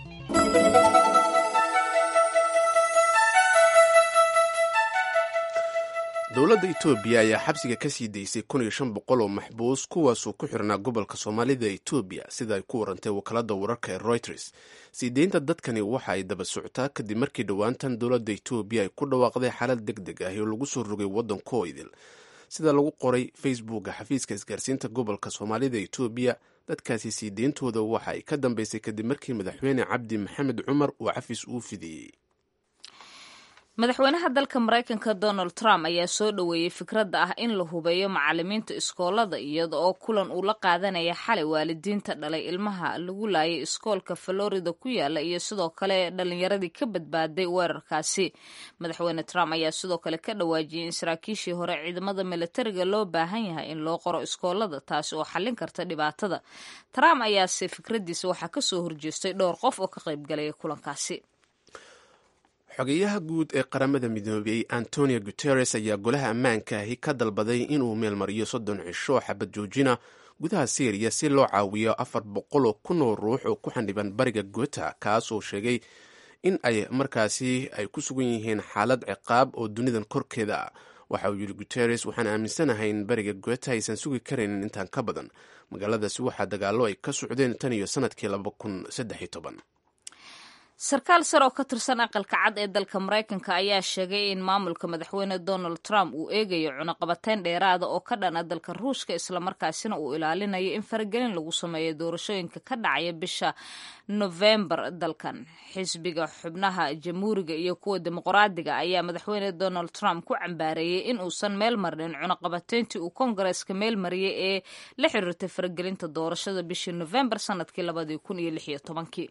dowladda etoobiya ayaa xabsiga ka sii daysay kun iyo shan boqol oo maxbuus kuwaasuu ku xirnaa gobolka soomaalida etoobiya sida ay ku warantay wakaalada wararka ee reuters sii deynta dadkani waxa ay daba socotaa kadib markii dhowaantan dowladda etoobiya ay ku dhawaaqday xaalad deg deg ah oo lagu soo rogay waddankoo idil sida lagu qoray facebooka xafiiska isgaarsiinta gobolka soomaalida etoobiya dadkaasi sii deyntooda waxa ay ka dambeysay kadib markii madaxweyne cabdi maxamed cumar uu xafiis uu fidiyey madaxweynaha dalka maraykanka donald trump ayaa soo dhoweeyey fikradda ah in la hubeeyo macalimiinta iskoolada iyada oo kulan uu la qaadanaya xalay waalidiinta dhalay ilmaha lagu laayay iskoolka florida ku yaala iyo sidoo kale dhalinyaradii ka badbaaday weerarkaasi madaxweyne trump ayaa sidoo kale ka dhawaajiyey in saraakiishii hore ciidamada militariga loo baahan yahay in loo qoro iskoolada taasi oo xallin karta dhibaatada trump ayaase fikraddiisa waxaa kasoo horjeestay dhowr qof oo ka qaybgalaya kulankaasi xogeyaha guud ee qaramada midoobey antonio guteres ayaa golaha ammaanka ahi ka dalbaday inuu meelmariyo soddon cisho xabad joojina gudaha syriya si loo caawiyo afar boqol oo kun oo ruux oo ku xandhiban bariga gota kaasoo sheegay in ay markaasi ay ku sugan yihiin xaalad ciqaab oo dunidan korkeeda ah waxa uu yidhi guteres waxaan aaminsanahay in bariga gota aysan sugi karaynin intaan ka badan magaaladaasi waxaa dagaallo ay ka socdeen tan iyo sanadkii laba kun saddex iyo toban sarkaal sar oo ka tirsan aqalka cad ee dalka maraykanka ayaa sheegay in maamulka madaxweyne donald trump uu eegayo cunaqabateyn dheeraada oo ka dhana dalka ruushka islamarkaasina uu ilaalinayo in faragelin lagu sameeyo doorashooyinka ka dhacaya bisha nofembar dalkan xisbiga xubnaha jamhuuriga iyo kuwa dimuqraadiga ayaa madaxweyne donald trump ku cambaareeyey in uusan meel marnin cunaqabateyntii uu kongareska meel mariyey ee la xiriirtay faragelinta doorashada bishii nofembar sanadkii labadii kun iyo lix iyo tobankii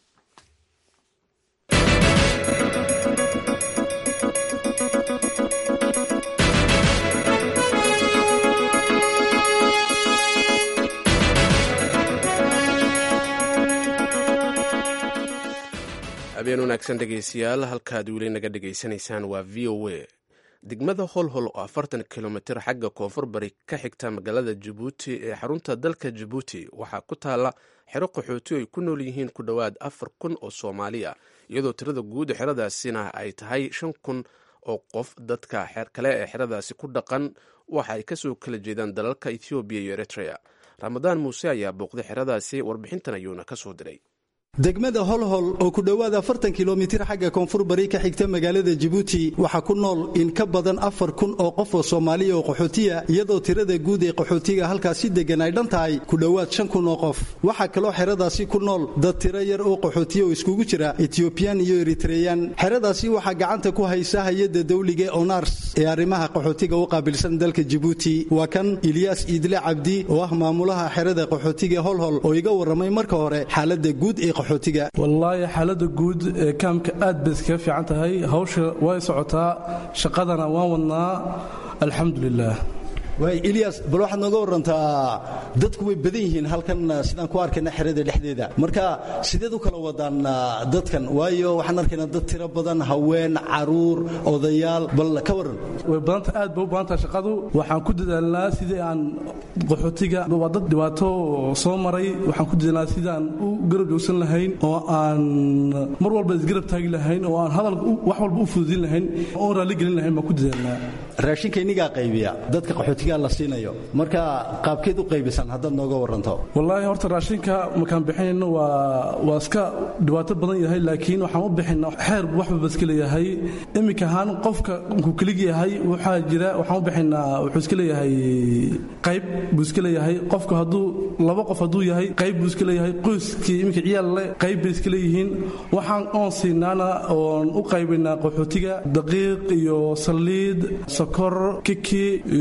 habeen wanaagsan dhegaystayaal halkaad weli naga dhegaysanaysaan waa v o a degmada holhol oo afartan kilomitir xagga koonfur bari ka xigta magaalada jabuuti ee xarunta dalka jabuuti waxaa ku taalla xero qaxooti ay ku nool yihiin ku dhowaad afar kun oo soomaali ah iyadoo tirada guud xeradaasina ay tahay shan kun oo qof dadka kale ee xeradaasi ku dhaqan waxa ay kasoo kala jeedaan dalalka ethoobiya iyo eritrea ramadaan muuse ayaa booqday xeradaasi warbixintan ayuuna kasoo diray degmada holhol oo ku dhowaad afartan kilomitir xagga koonfur bari ka xigta magaalada jabuuti waxaa ku nool in ka badan afar kun oo qof oo soomaaliya oo qaxootiya iyadoo tirada guud ee qaxootiga halkaasi deggan ay dhan tahay ku dhowaad shan kun oo qof waxaa kaloo xeradaasi ku nool dad tiro yar oo qaxootiya oo iskugu jira etiyobiyaan iyo eritreyan xeradaasi waxaa gacanta ku haysa hay-adda dawliga ee onars ee arrimaha qaxootiga u qaabilsan dalka jabuuti waa kan ilyaas iidle cabdi oo ah maamulaha xerada qaxootiga holhol oo iga warramay marka hore xaaladda guud ee wallaahi xaaladda guud ee kaamka aad bay iskaga fiican tahay hawsha way socotaa shaqadana waan wadnaa alxamdulilah waay ilyas bal waxaad nooga warantaa dadku way badan yihiin halkan sidaan ku arkayna xerada dhexdeeda marka sideed u kala wadaan dadkan waayo waxaan arkaynaa dad tiro badan haween caruur odayaal bal ka waran way badanta aad bay u badantaha shaqadu waxaan ku dadaalnaa sidii aan qaxootiga waa dad dhibaato soo maray waxaan ku dadaalnaa sidii aan u garab joogsan lahayn oo aan mar walba isgarab taagi lahayn oo aan hadal wax walba u fududin lahayn oon raalli gelin lahayn baan ku dadaalnaa raashinka inigaa qaybiya dadka qaxootiga la siinayo marka qaabkeed u qaybisan haddaad nooga waranto wallaahi horta raashinka markaan bixinayno waa waa iska dhibaato badan yahay laakiin waxaan u bixinaa xeer waxbaba iska leeyahay iminka ahaan qofka nkuu kelig yahay waxaa jira waxaan u bixinaa wuxuu iska leeyahay qayb buu iska leeyahay qofka hadduu laba qof hadduu yahay qayb buu iska leeyahay qoyskii iminka ciyaal le qayb bay iska leeyihiin waxaan oon siinaana oon u qaybinaa qaxootiga daqiiq iyo saliid sokor kiki iyo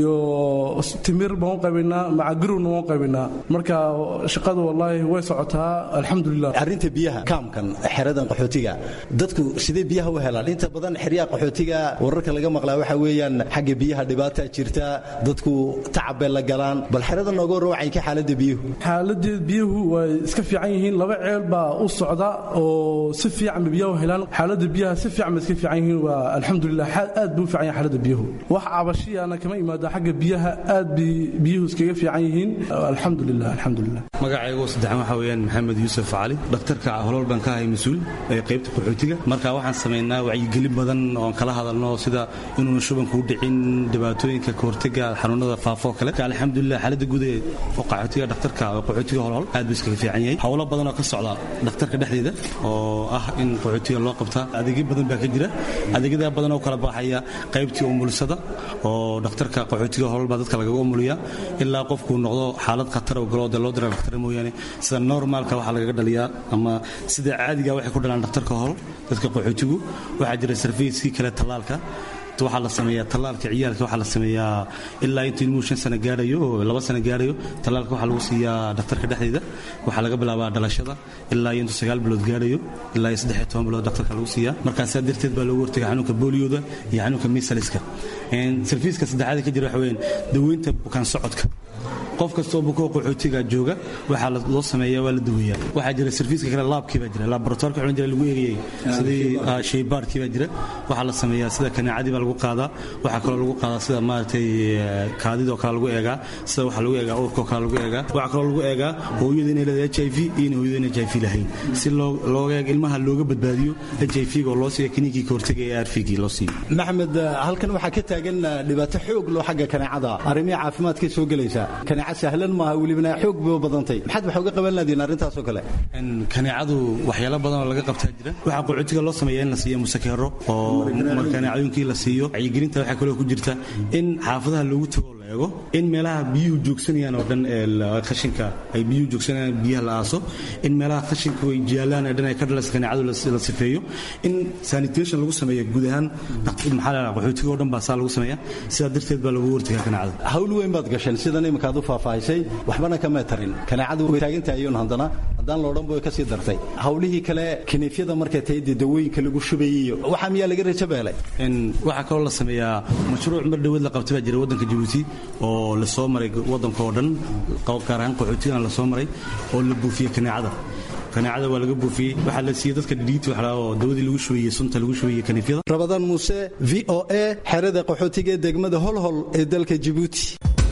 oo timir baan u qaybinaa macagarowna waan u qaybinaa marka shaqadu wallaahi way socotaa alxamdulilah arrinta biyaha kaamkan xeradan qaxootiga dadku sidee biyaha u helaan inta badan xeryaha qaxootiga wararka laga maqlaa waxa weeyaan xagga biyaha dhibaata jirta dadku tacab bay la galaan bal xerada nooga warra waxay ka xaaladda biyuhu xaaladeed biyuhu way iska fiican yihiin laba ceel baa u socda oo si fiican bay biyaha u helaan xaaladda biyaha si fiican bay iska fiican yihiin waa alxamdulilah aad buu u fiican yahay xaaladda biyuhu wax cabashiyana kama imaado xagga biyaha aad bay biyuhu iskaga fiican yihiin alxamdulilah alxamdulilah magacaygu saddexan waxaa weeyaan maxamed yuusuf cali dhakhtarka holol baan ka ahay mas-uul ee qaybta qaxootiga marka waxaan samaynaa wacyigelin badan oon kala hadalno sida inuuna shubanku u dhicin dhibaatooyinka kahortega xanuunada faafoo kale alxamdulilah xaaladda guud ee qaxootiga dhakhtarka qaxootiga holhol aad buu iskaga fiican yahay howlo badan oo ka socda dhakhtarka dhexdeeda oo ah in qaxootiga loo qabtaa adeegyo badan baa ka jira adeegyada badan oo kala baxaya qaybtii umulisada oo dhakhtarka qaxootiga holol baa dadka lagaga umuliyaa ilaa qofkuu noqdo xaalad khatar oo galo dee loo dira dhakhtar mooyaane sida normaalka waxaa lagaga dhaliyaa ama sida caadiga waxay ku dhalaan dhakhtarka hol dadka qaxootigu waxaa jira sarfayskii kale tallaalka waxaa la sameeyaa tallaalka ciyaalka waxaa la sameeyaa ilaa intuu ilmuhu shan sano gaarayo oo laba sano gaarayo tallaalka waxaa lagu siiyaa dhakhtarka dhexdeeda waxaa laga bilaabaa dhalashada ilaa intuu sagaal bilood gaarayo ilaa iyo saddex iyo toban bilood dhakhtarka lagu siiyaa markaasaa darteed baa loogu hortaga xanuunka booliyooda iyo xanuunka misaliska sarfiiska saddexaad ka jira waxa weyaan daweynta bukaan socodka qof kastoo bukoo qaxootiga jooga waxaa loo sameeya waa la daweeyaa waxaa jira sarfiiska kale laabkii baa jira laboratoirka xulin jira lagu eegayay sidii shaybaarkii baa jira waxaa la sameeyaa sida kaneecadii baa lagu qaadaa waxaa kaloo lagu qaadaa sida maaragtay kaadidoo kale lagu eegaa sida waxaa lagu eegaa uurkoo kale lagu eegaa waxaa kaloo lagu eegaa hooyada inay leedahay h i v iyo inay hooyada inay h i v lahayn si looga eeg ilmaha looga badbaadiyo h i v-ga oo loo siiya kiniinkii ka hortagay ee arfigii loo siiyo maxamed halkan waxaa ka taagan dhibaato xoog loo xagga kaneecada arrimihii caafimaadkay soo gelaysaa kaneeca sahlan maaha welibana xoog bay u badantay maxaad wax uga qaban laadiin arrintaasoo kale kaneecadu waxyaalo badan oo laga qabtaa jira waxaa qaxootiga loo sameeya in la siiyo musakeero oo kaneecooyinkii la siiyo wacyigelinta waxaa kaloo ku jirta in xaafadaha loogu tago la eego in meelaha biyuhu joogsanayaan oo dhan ee khashinka ay biyuhu joogsanayaan biyaha la aaso in meelaha khashinka ay jaalaan ee dhan ay ka dhalaysa kaneecadu la sifeeyo in sanitation lagu sameeyo guud ahaan maxaa la qaxootiga oo dhan baa saa lagu sameeya sidaa darteed baa lagu hortagaa kaneecada hawl weyn baad gasheen sidan iminka aad u faahfaahisay waxbana kama tarin kaneecadu way taagantahayoon haddana haddaan loodhanba way ka sii dartay hawlihii kale kiniifyada markay tahay dee dawooyinka lagu shubayay iyo waxaa miyaa laga rajo beelay waxaa kaloo la sameeyaa mashruuc mar dhaweed la qabtay baa jira waddanka jabuuti oo la soo maray waddanka oo dhan gaar ahaan qaxootigana la soo maray oo la buufiyey kaneecada kaneecada waa laga buufiyey waxaa la siiyey dadka dhidhiiti waxaa oo dawadii lagu shubayey sunta lagu shubayey kaniifyada rabadaan muuse v o a xerada qaxootiga ee degmada holhol ee dalka jabuuti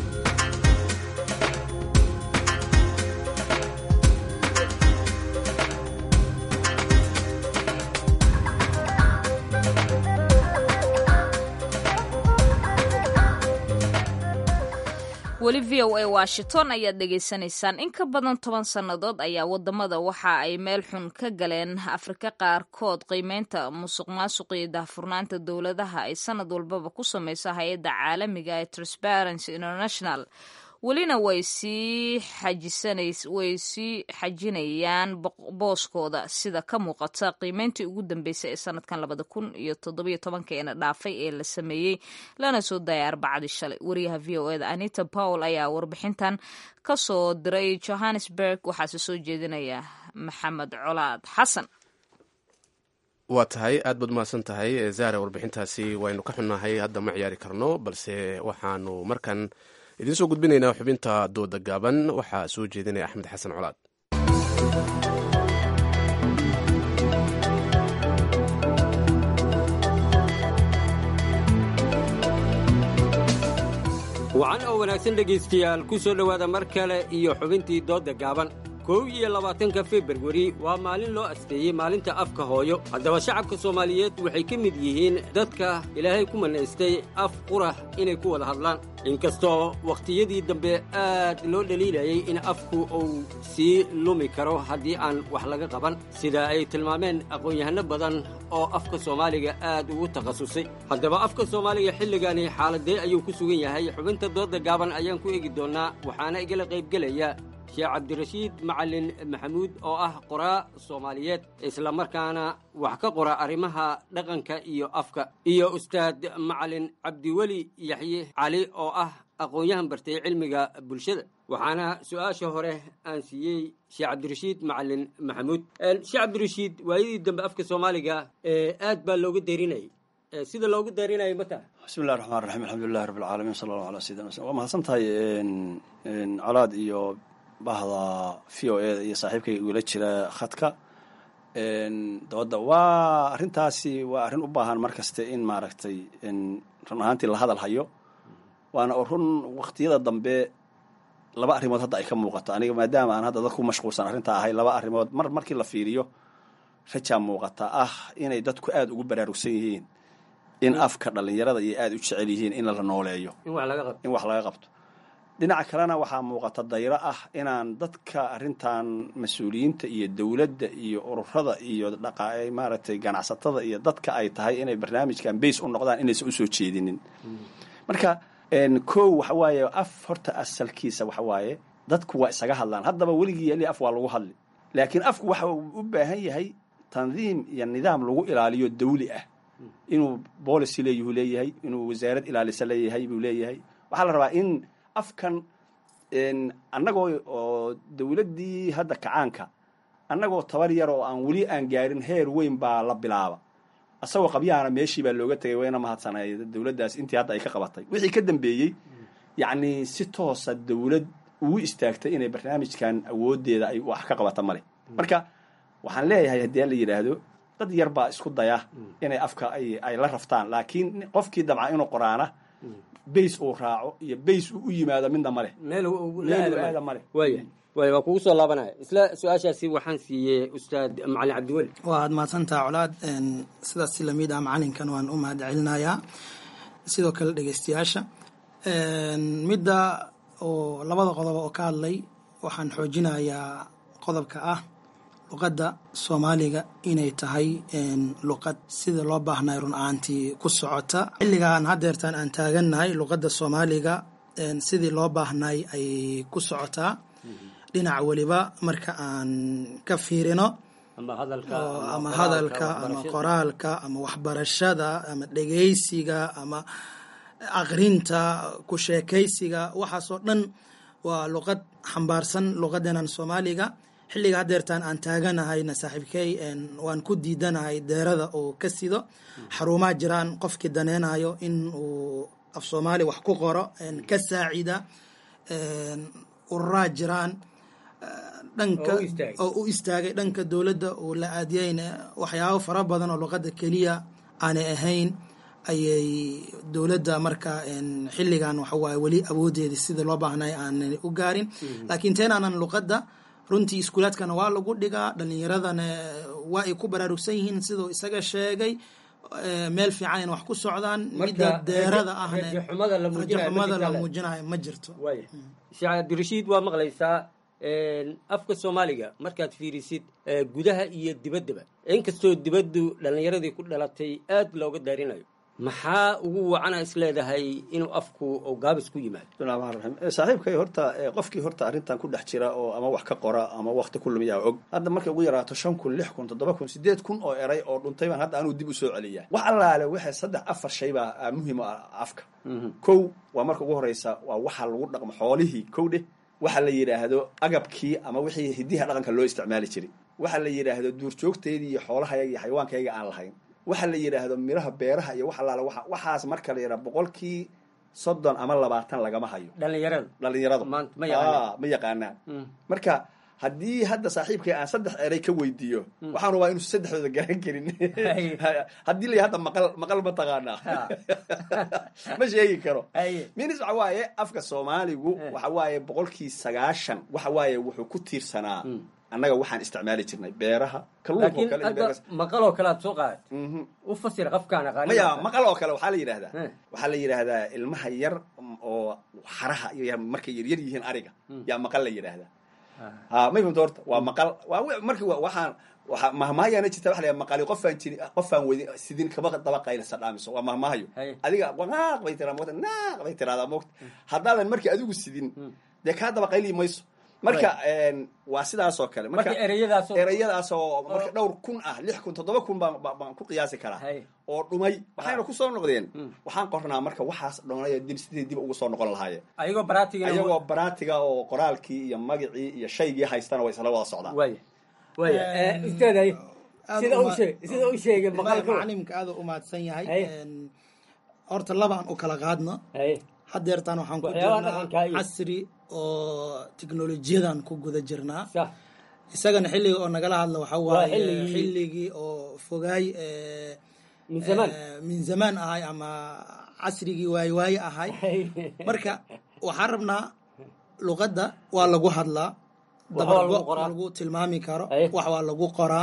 weli v o a washington ayaad dhegaysanaysaan in ka badan toban sannadood ayaa wadamada waxa ay meel xun ka galeen afrika qaarkood qiimeynta musuq maasuq iyo daahfurnaanta dowladaha ay sanad walbaba ku sameyso hay-adda caalamiga ee transparency international welina way sii way sii xajinayaan booskooda sida ka muuqata qiimeyntii ugu dambeysay ee sanadkan labada kun iyo toddobiyo tobankeena dhaafay ee la sameeyey lana soo dayay arbacadii shalay wariyaha v o eda anita powell ayaa warbixintan ka soo diray johannesburg waxaase soo jeedinaya maxamed colaad xasan waa tahay aad baad mahadsan tahay zaare warbixintaasi waynu ka xunnahay hadda ma ciyaari karno balse waxaanu markan idiin soo gudbinaynaa xubinta dooda gaaban waxaa soo jeedinaya axmed xasan colaad wacan oo wanaagsan dhegaystayaal ku soo dhowaada mar kale iyo xubintii doodda gaaban kow iyo labaatanka februari waa maalin loo asteeyey maalinta afka hooyo haddaba shacabka soomaaliyeed waxay ka mid yihiin dadka ilaahay ku manaystay af qurah inay ku wada hadlaan inkastoo wakhtiyadii dambe aad loo dhaliilayay in afku uu sii lumi karo haddii aan wax laga qaban sida ay tilmaameen aqoon-yahanno badan oo afka soomaaliga aad ugu takhasusay haddaba afka soomaaliga xilligani xaaladee ayuu ku sugan yahay xubinta doodda gaaban ayaan ku eegi doonnaa waxaana igala qaybgelaya sheekh cabdirashiid macalin maxamuud oo ah qoraa soomaaliyeed islamarkaana wax ka qora arrimaha dhaqanka iyo afka iyo ustaad macalin cabdiweli yaxye cali oo ah aqoon-yahan bartay cilmiga bulshada waxaana su-aasha hore aan siiyey sheekh cabdirashiid macalin maxamuud sheekh cabdirashiid waayadii dambe afka soomaaliga aad baa looga dayrinayay sida loogu dayrinayay ma taha bismi illahi raxmaan raxiim alxamdulilahi rabbi alcaalamiin sala allahu ala sayidina wslam waa mahadsan tahay colaad iyo bahda v o e iyo saaxiibkay igula jira khadka dooda waa arrintaasi waa arrin u baahan mar kaste in maaragtay run ahaantii la hadal hayo waana run waqtiyada dambe laba arrimood hadda ay ka muuqato aniga maadaama aan hadda dadku mashquulsan arrintaa ahay laba arrimood mar markii la fiiriyo rajaa muuqata ah inay dadku aada ugu baraarugsan yihiin in afka dhallinyarada iyo aada u jecel yihiin in la nooleeyo in wax laga qabto dhinaca kalena waxaa muuqata dayro ah inaan dadka arrintan mas-uuliyiinta iyo dowladda iyo ururada iyo dhaqa maaragtay ganacsatada iyo dadka ay tahay inay barnaamijkan base u noqdaan inaysan usoo jeedinin marka kow waxa waaye af horta asalkiisa waxa waaye dadku waa isaga hadlaan haddaba weligii yali af waa lagu hadli laakiin afku waxa uu u baahan yahay tandiim iyo nidaam lagu ilaaliyo dawli ah inuu policy leeyuhu leeyahay inuu wasaarad ilaalisa leeyahay buu leeyahay waxaa la rabaa in afkan annagoo oo dawladdii hadda kacaanka annagoo tabar yar oo aan weli aan gaarin heer weyn baa la bilaaba asagoo qabyaana meeshii baa looga tegay wayna mahadsanay dawladdaas intii hadda ay ka qabatay wixii ka dambeeyey yacni si toosa dawlad ugu istaagtay inay barnaamijkan awooddeeda ay wax ka qabata male marka waxaan leeyahay haddii la yidhaahdo dad yar baa isku daya inay afka ay la raftaan laakiin qofkii dabca inuu qoraana bays uu raaco iyo bays uu u yimaado midna male meel aada male waaya waaya waa kugu soo laabanaya isla su-aashaasi waxaan siiyey ustaad macalin cabdiweli waad mahadsantaha colaad sidaas si lamid ah macalinkan waan u mahad celinayaa sidoo kale dhegeystayaasha midda oo labada qodob oo ka hadlay waxaan xoojinayaa qodobka ah luqadda soomaaliga inay tahay luqad sida loo baahnay run ahaantii ku socota xilligan haddeertaan aan taagannahay luqadda soomaaliga sidii loo baahnay ay ku socotaa dhinac weliba marka aan ka fiirino ama hadalka ama qoraalka ama waxbarashada ama dhegeysiga ama aqrinta ku sheekaysiga waxaasoo dhan waa luqad xambaarsan luqadenan soomaaliga xilliga haddeertaan aan taaganahayna saaxiibkey waan ku diidanahay deerada oo ka sido xarumaa jiraan qofkii daneynayo in uu af soomaali wax ku qoro ka saacida ururaa jiraan dhanka oo u istaagay dhanka dowladda uu la aadiyeyna waxyaabo fara badan oo luqadda keliya aanay ahayn ayay dowladda marka xilligan waxawaaye weli awoodeeda sida loo baahnay aanay u gaarin laakiin teenaanan luqadda runtii iskuulaadkana waa lagu dhigaa dhalinyaradana waa ay ku baraarugsan yihiin siduu isaga sheegay meel fiican in wax ku socdaan midda deerada ahne rajaxumada la muujinayo ma jirto sheekh cabdirashiid waa maqlaysaa afka soomaaliga markaad fiirisid gudaha iyo dibaddaba inkastoo dibaddu dhallinyaradii ku dhalatay aad looga daarinayo maxaa ugu wacana is leedahay inuu afku oo gaabis ku yimaado bismillahi raxmaan raxiim saaxiibkay horta qofkii horta arrintan ku dhex jira oo ama wax ka qora ama wakti ku lumiyaa og hadda markay ugu yaraato shan kun lix kun toddoba kun sideed kun oo eray oo dhuntay baan hadda anuu dib u soo celiyaa wax allaale waxay saddex afar shay baa muhiim ah afka kow waa marka ugu horeysa waa waxa lagu dhaqmo xoolihii kow dheh waxa la yidhaahdo agabkii ama wixii hidiha dhaqanka loo isticmaali jiray waxa la yidhaahdo duurjoogteydii iyo xoolahayaga iyo xayawaankayaga aan lahayn waxa la yidhaahdo miraha beeraha iyo wax allaale wa waxaas marka la yidhaha boqolkii soddon ama labaatan lagama hayo dhalinyarada dhalinyaradu ma yaqaanaan ma yaqaanaan marka haddii hadda saaxiibkay aan saddex eray ka weydiiyo waxaan rabaa inuusan saddexdooda garan karin haddii la hadda maqal maqal ma taqaanaa ma sheegi karo minis waxa waaye afka soomaaligu waxa waaye boqolkii sagaashan waxa waaye wuxuu ku tiirsanaa annaga waxaan isticmaali jirnay beeraha laakiin hadda maqal oo kale aad soo qaad u fasir qafkaan aqaan maya maqal oo kale waxaa la yidhahdaa waxaa la yidhaahdaa ilmaha yar oo xaraha iyo markay yaryar yihiin ariga yaa maqal la yidhaahdaa ha ma fahmta horta waa maqal waa marki waxaan mahmaayaana jirta waxa la maqali qofaan jiri qofaan wadi sidin kaba daba qaylasa dhaamiso waa mahmaayo adiga naaq bay tiraa moogta naaq bay tiraahdaa moogta haddaadan markii adigu sidin dee kaa daba qayli mayso marka waa sidaas oo kale Marka ereyadaas oo- ereyadaas oo marka dhowr kun ah lix kun toddoba kun baan baan- baan ku qiyaasi karaa oo dhumay waxayna ku soo noqdeen waxaan qornaa marka waxaas dhonay dib sidii dib ugu soo noqon lahaayeen ayagoo baraatiga ayagoo baraatiga oo qoraalkii iyo magacii iyo shaygii haystana way isla wada socdaan waaya waaya ustaaday aad sida uma- uu sheeg sida uu sheegay maqalka macalimka aad u mahadsan yahay Haye. Een, horta laba aan u kala qaadno hadeertaan waxaan ku Waxyaabaha jirnaa dhaqanka iyo- casri oo tiknolojiyadan ku guda jirnaa isagana xilliga oo nagala hadla waxaa Waa waaye xilligii- xilligii oo fogaay ee, Min zamaan. ee, min zamaan ahay ama casrigii waaye waaye ahay marka waxaan rabnaa luqadda waa lagu hadlaa Wax waa lagu dabargo qoraa. lagu tilmaami karo wax waa lagu qoraa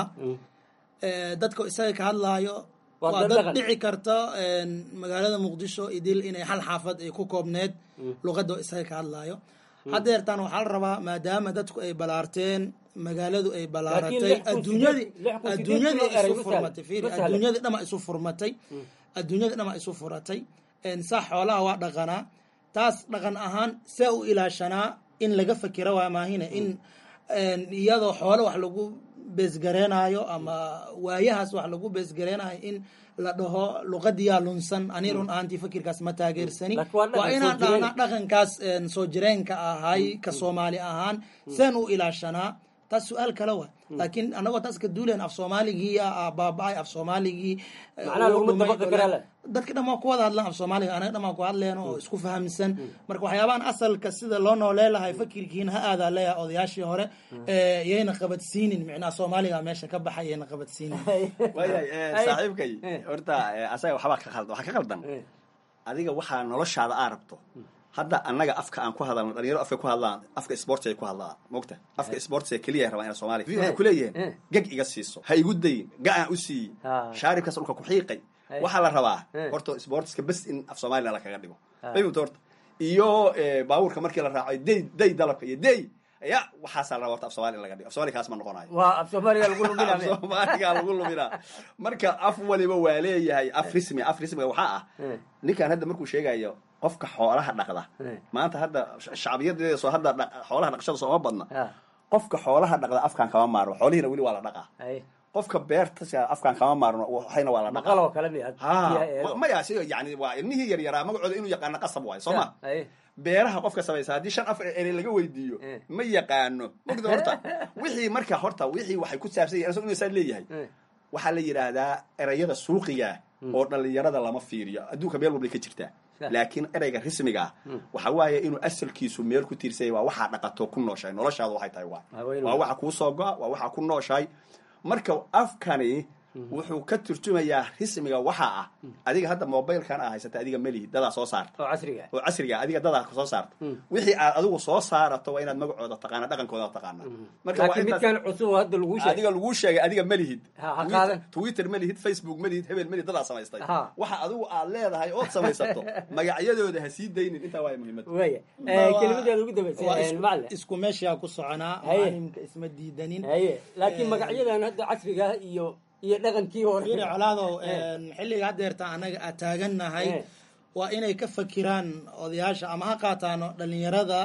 Ee, dadka isaga ka hadlaayo Waa waa dad dad dhaqan. dhici karta een, magaalada muqdisho idil inay hal xaafad ay ku koobneed luqadda oo isaga ka hadlaayo hadeertaan waxaa la rabaa maadaama dadku ay balaarteen magaaladu ay balaaratay lix kun adduunyadii sideed- lix kun sideed adduunyadii kun oo eray isu ma furmatay sahlan. fiiri Ma sahlan. adduunyadii dhama isu furmatay adduunyadii dhama isu furatay Een, saa xoolaha waa dhaqanaa taas dhaqan ahaan see u ilaashanaa in laga fakira waa maahine in een, iyadoo xoolo wax lagu beesgareenaayo ama waayahaas wax lagu beesgareenaayo in la dhaho luqadiyaa lunsan ani run ahaantii fakirkaas ma taageersani Laakiin waa dhaqan waa inaan soo jireen. dhahnaa dhaqankaas een, soo jireenka ahay ka soomaali ahaan seen u ilaashanaa taas su-aal kale wa laakiin anagoo taas ka duuleen af soomaaligii aa baaba-ay af soomaaligii eh, Macnaha wuu laguma dhumay, dabaqi karaa le. dadka dhan waa ku wada hadlaan af soomaaliga anaga dhan waa ku hadleen oo isku fahamsan marka waxyaabahan asalka sida loo noolee lahay fakirkiina ha aadaa leeyahay odayaashii hore ee, yayna qabadsiinin micnaha soomaaliga meesha ka baxay yayna qabadsiinin waayahay eh, saaxiibkay horta eh, asaga waxbaa ka khaldan waxaa ka khaldan adiga waxaa noloshaada aa rabto hadda annaga afka aan ku hadalno dhalinyaro afka ku hadlaan afka sports ay ku hadlaan mogta afka sports ee keliya rabaa ina soomaaliya waxay kuleeyihiin gag iga siiso ha igu dayin ga-aan u siiyi shaaribkaas dhulka ku xiiqay waxaa la rabaa horta sportska bes in af soomaliya lakaga dhigo fahimta horta iyo eh, baabuurka markii la raaco day day dalabka iyo day ya waxaasaa la rabaa horta af soomaaliya in laga dhigo af soomaaliya kaas ma noqonayo waa af soomaaliga lagu af luminaa soomaaliga lagu luminaa marka af waliba waa leeyahay af rismi af rismiga waxaa ah ninkan hadda markuu sheegayo qofka xoolaha dhaqda maanta hadda shacbiyadeeda soo hadda dha- xoolaha dhaqashada sooma badna qofka xoolaha dhaqda afkaan kama maarno xoolihiina weli waa la dhaqaa qofka beerta afkaan kama maarno waxayna waa la dhaqaa maqaloo kale miya ha maya si yani waa ilmihii yaryaraa magacooda inuu yaqaano qasab waayo soo ma beeraha qofka samaysa haddii shan afar ere laga weydiiyo ma yaqaano mogda horta wixii marka horta wixii waxay ku saabsan yahin inuu saa leeyahay waxaa la yidhaahdaa erayada suuqiga oo dhalinyarada lama fiiriyo adduunka meel walbay ka jirtaa laakiin ereyga rismiga ah waxa waaye inuu asalkiisu meel ku tiirsanya waa waxaa dhaqato ku nooshahay noloshaada waxay tahay waa waa waxa kuu soo go-a waa waxa ku nooshahay marka afkani wuxuu ka turjumayaa rismiga waxaa ah adiga hadda mobilkan aa haysata adiga melihi dadaa soo saarta oo casriga oo casriga adiga dadaa soo saarta wixii aad adigu soo saarato waa inaad magacooda taqaana dhaqankooda taqaana marka waa laakiin intaas- midkan cusub oo hadda lagu sheegay adiga lagu sheegay adiga malihid Ha, ha qaadan. twitter malihid facebook malihid hebel malihid dadaa samaystay Ha. waxa adigu aad leedahay ood samaysato magacyadooda ha sii daynin intaa waaya muhiimada waaya kelimadeeda ugu dambaysa waa isku- macalin isku meeshaa ku soconaa Haye. macalimka isma diidanin haye laakiin Eh, magacyadan hadda casriga ah iyo iyo dhaqankii hore fiiri colaadow xilliga hadeerta anaga aa taagannahay Eh. waa inay ka fakiraan odayaasha ama ha qaataano dhalinyarada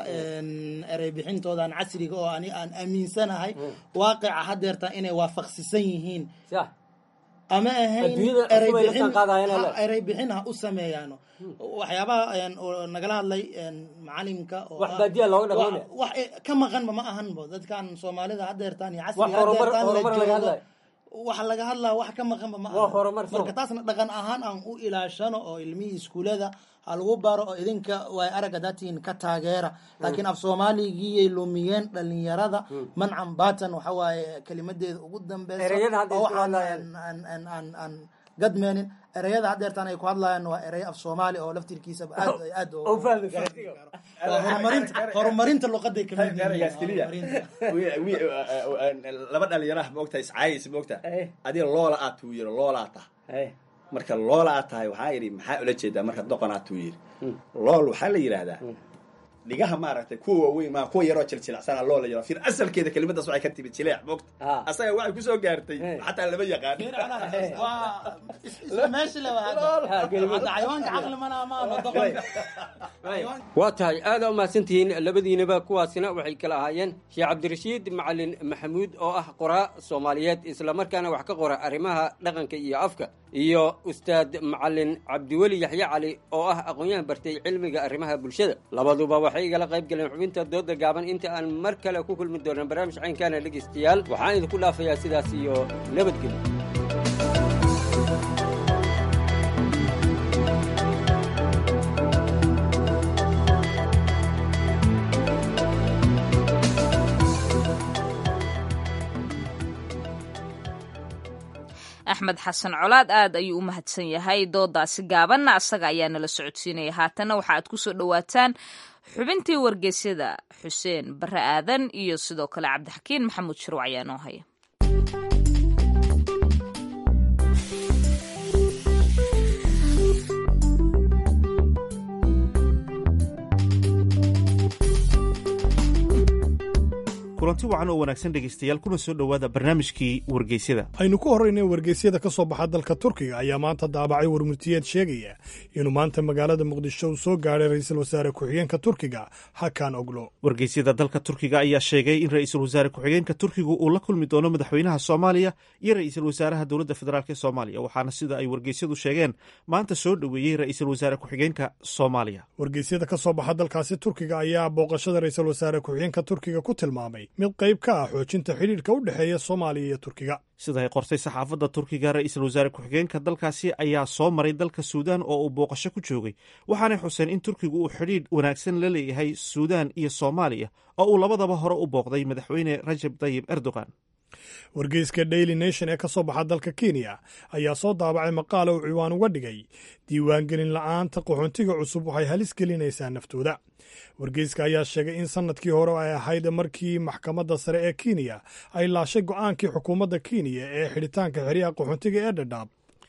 erey bixintoodan casriga oo ani aan aaminsanahay waaqica hadeerta inay waafaqsisan yihiin ama ahayn Adduunyada erey cusub ay la bixin- jaanqaadayaan ha- alle. erey bixin ha u sameeyaano waxyaabaha een, oo nagala hadlay een, macalimka oo Wax ah- baadiya looga dhaqmo wax- wax eh, ka maqanba ma ahanbo dadkan soomaalida hadeertaan iyo wax casriga horumar hadeertaan la horumar laga joogo hadlayo waxa laga hadlaa wax ka maqanba ma Waa aha. horumar soo. marka taasna dhaqan ahaan aan u ilaashano oo ilmihii iskuulada ha lagu baro oo idinka way aragga datiin ka taageera laakiin af soomaaligiyay lumiyeen dhalinyarada mancan baatan waxa waaye kelimadeeda ugu dambeysa Ereyada hadda oo isku waxaan hadlayaan. aan- aan- aan- aan- aan gadmeenin ereyada hadeertaan ay ku hadlayaan waa erey af soomaali oo laftirkiisaba aad ay aad oo fahmi waa horumarinta horumarinta luqaday kamid ereygaas keliya Wi- wi- laba dhalinyaraha moogta iscaayis moogta adiga loola aad tuu yiri loolaa tah marka loola aad tahay waxaa yidhi maxaa ula jeedaa marka doqon aad tuu yiri lool waxaa la yidhaahdaa dhigaha maaragtay kuwa waaweyn maa kuwa yaroo jiljilacsana loo la yaro fir asalkeeda kelimadaas waxay ka timid jileec moogta asaga waxay kusoo gaartay xataa lama yaqaan waa tahay aada u mahadsantihiin labadiinaba kuwaasina waxay kala ahaayeen sheekh cabdirashiid macalin maxamuud oo ah qoraa soomaaliyeed islamarkaana wax ka qora arrimaha dhaqanka iyo afka iyo ustaad macalin cabdiweli yaxye cali oo ah aqoon-yahan bartay cilmiga arrimaha bulshada labaduba waxay igala qayb galeen xubinta dooda gaaban inta aan mar kale ku kulmi doonan barnaamij caynkaana dhegaystayaal waxaan idinku dhaafayaa sidaas iyo nabadgelyo axmed xasan colaad aad ayuu u mahadsan yahay doodaasi gaabanna asaga ayaa nala socodsiinaya haatanna waxa aad kusoo dhowaataan xubintii wargeysyada xuseen bare aadan iyo sidoo kale cabdixakiin maxamuud shirwac ayaa noo haya kulanti wacan oo wanaagsan dhegaystayaal kuna soo dhowaada barnaamijkii wargeysyada aynu ku horraynay wargeysyada ka soo baxa dalka turkiga ayaa maanta daabacay warmurtiyeed sheegaya inuu maanta magaalada muqdisho uu soo gaadhay ra'iisul wasaare ku-xigeenka turkiga hakan oglo wargeysyada dalka turkiga ayaa sheegay in ra'iisul wasaare ku-xigeenka turkigu uu la kulmi doono madaxweynaha soomaaliya iyo ra'iisul wasaaraha dowladda federaalk ee soomaaliya waxaana sida ay wargeysyadu sheegeen maanta soo dhoweeyey ra'iisul wasaare ku-xigeenka soomaaliya wargeysyada ka soo baxa dalkaasi turkiga ayaa booqashada ra'iisul wasaare ku-xigeenka turkiga ku tilmaamay mid qayb ka ah xoojinta xidhiidhka u dhexeeya soomaaliya iyo turkiga sida ay qortay saxaafadda turkiga ra'iisul wasaare ku-xigeenka dalkaasi ayaa soo maray dalka suudaan oo uu booqasho ku joogay waxaanay xuseen in turkigu uu xidhiidh wanaagsan la leeyahay suudaan iyo soomaaliya oo uu labadaba hore u booqday madaxweyne rajab tayib erdogan wargeyska daily nation ee ka soo baxa dalka kenya ayaa soo daabacay maqaala uu ciwaan uga dhigay diiwaangelin la'aanta qaxoontiga cusub waxay halis gelinaysaa naftooda wargeyska ayaa sheegay in sannadkii hore ay ahayd markii maxkamadda sare ee kenya ay laashay go'aankii xukuumadda kenya ee xidhitaanka xeryaha qaxoontiga ee dhadhaab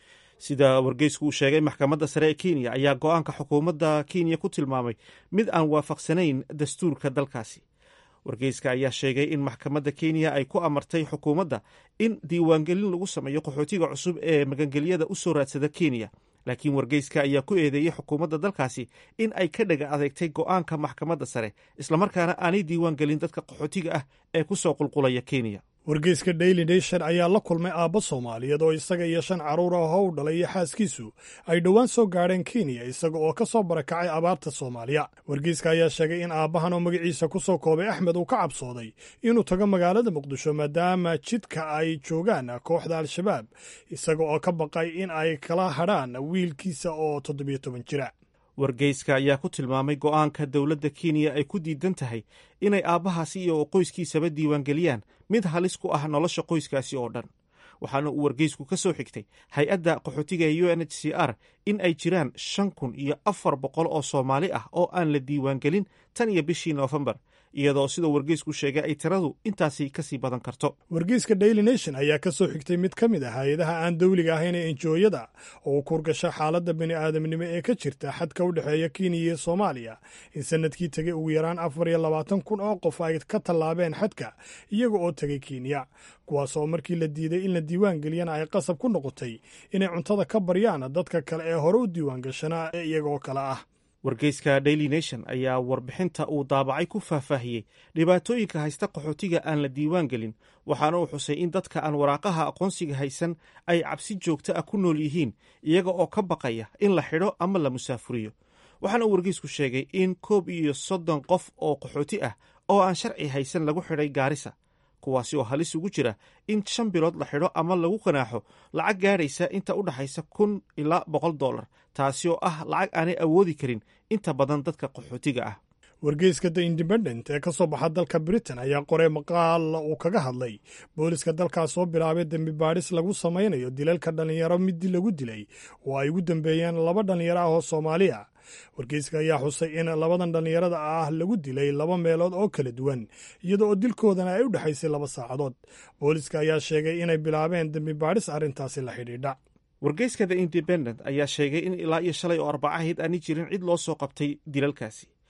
sida wargeysku uu sheegay maxkamadda sare ee kenya ayaa go'aanka xukuumadda kenya ku tilmaamay mid aan waafaqsanayn dastuurka dalkaasi wargeyska ayaa sheegay in maxkamadda kenya ay ku amartay xukuumadda in diiwaangelin lagu sameeyo qaxootiga cusub ee magangelyada u soo raadsada kenya laakiin wargeyska ayaa ku eedeeyey xukuumadda dalkaasi in ay ka dhaga adeegtay go'aanka maxkamadda sare islamarkaana aanay diiwaangelin dadka qaxootiga ah ee ku soo qulqulaya kenya wargeyska daily nation ayaa la kulmay aabbo soomaaliyeed oo isaga iyo shan carruur ah oo u dhalay iyo xaaskiisu ay dhowaan soo gaadheen kenya isaga oo ka soo barakacay abaarta soomaaliya wargeyska ayaa sheegay in aabbahan oo magaciisa ku soo koobay axmed uu ka cabsooday inuu tago magaalada muqdisho maadaama jidka ay joogaan kooxda al-shabaab isaga oo ka baqay in ay kala hadhaan wiilkiisa oo toddobiyo toban jira wargeyska ayaa ku tilmaamay go'aanka dowladda kenya ay ku diidan tahay inay aabbahaasi iyo qoyskiisaba diiwaangeliyaan mid halis ku ah nolosha qoyskaasi oo dhan waxaana uu wargeysku ka soo xigtay hay-adda qaxootiga ee u n h c r in ay jiraan shan kun iyo afar boqol oo soomaali ah oo aan la diiwaangelin tan iyo bishii noofembar iyadoo sida wargeysku sheegay ay tiradu intaasi kasii badan karto wargeyska daily nation ayaa ka soo xigtay mid ka mid ah hay-adaha aan dawliga ahayn ee enjooyada oo u kurgasha xaaladda bini aadamnimo ee ka jirta xadka u dhexeeya kenya iyo soomaaliya in sanadkii tegay ugu yaraan afar iyo labaatan kun oo qof ay ka tallaabeen xadka iyaga oo tegay kenya kuwaas oo markii la diiday in la diiwaan geliyana ay qasab ku noqotay inay cuntada ka baryaan dadka kale ee hore u diiwaan gashanaa ee iyagaoo kale ah wargeyska daily nation ayaa warbixinta uu daabacay ku faahfaahiyey dhibaatooyinka haysta qaxootiga aan la diiwaan gelin waxaana uu xusay in dadka aan waraaqaha aqoonsiga haysan ay cabsi joogto ah ku nool yihiin iyaga oo ka baqaya in la xidho ama la musaafuriyo waxaana uu wargeysku sheegay in koob iyo soddon qof oo qaxooti ah oo aan sharci haysan lagu xidhay gaarisa kuwaasi oo halis ugu jira in shan bilood la xidho ama lagu qanaaxo lacag gaadhaysa inta u dhaxaysa kun ilaa boqol dollar taasi oo ah lacag aanay awoodi karin inta badan dadka qaxootiga ah wargeyska the independent ee ka soo baxa dalka britain ayaa qoray maqaal uu kaga hadlay booliska dalkaas soo bilaabay dembi baadhis lagu samaynayo dilalka dhallinyaro midi lagu dilay oo ay ugu dambeeyeen laba dhallinyaro ah oo soomaaliya wargeyska ayaa xusay in labadan dhallinyarada ah lagu dilay laba meelood oo kala duwan iyada oo dilkoodana ay u dhexaysay laba saacadood booliska ayaa sheegay inay bilaabeen dembi baadhis arrintaasi la xidhiidha wargeyska the independent ayaa sheegay in ilaa iyo shalay oo arbacahayd aani jirin cid loo soo qabtay dilalkaasi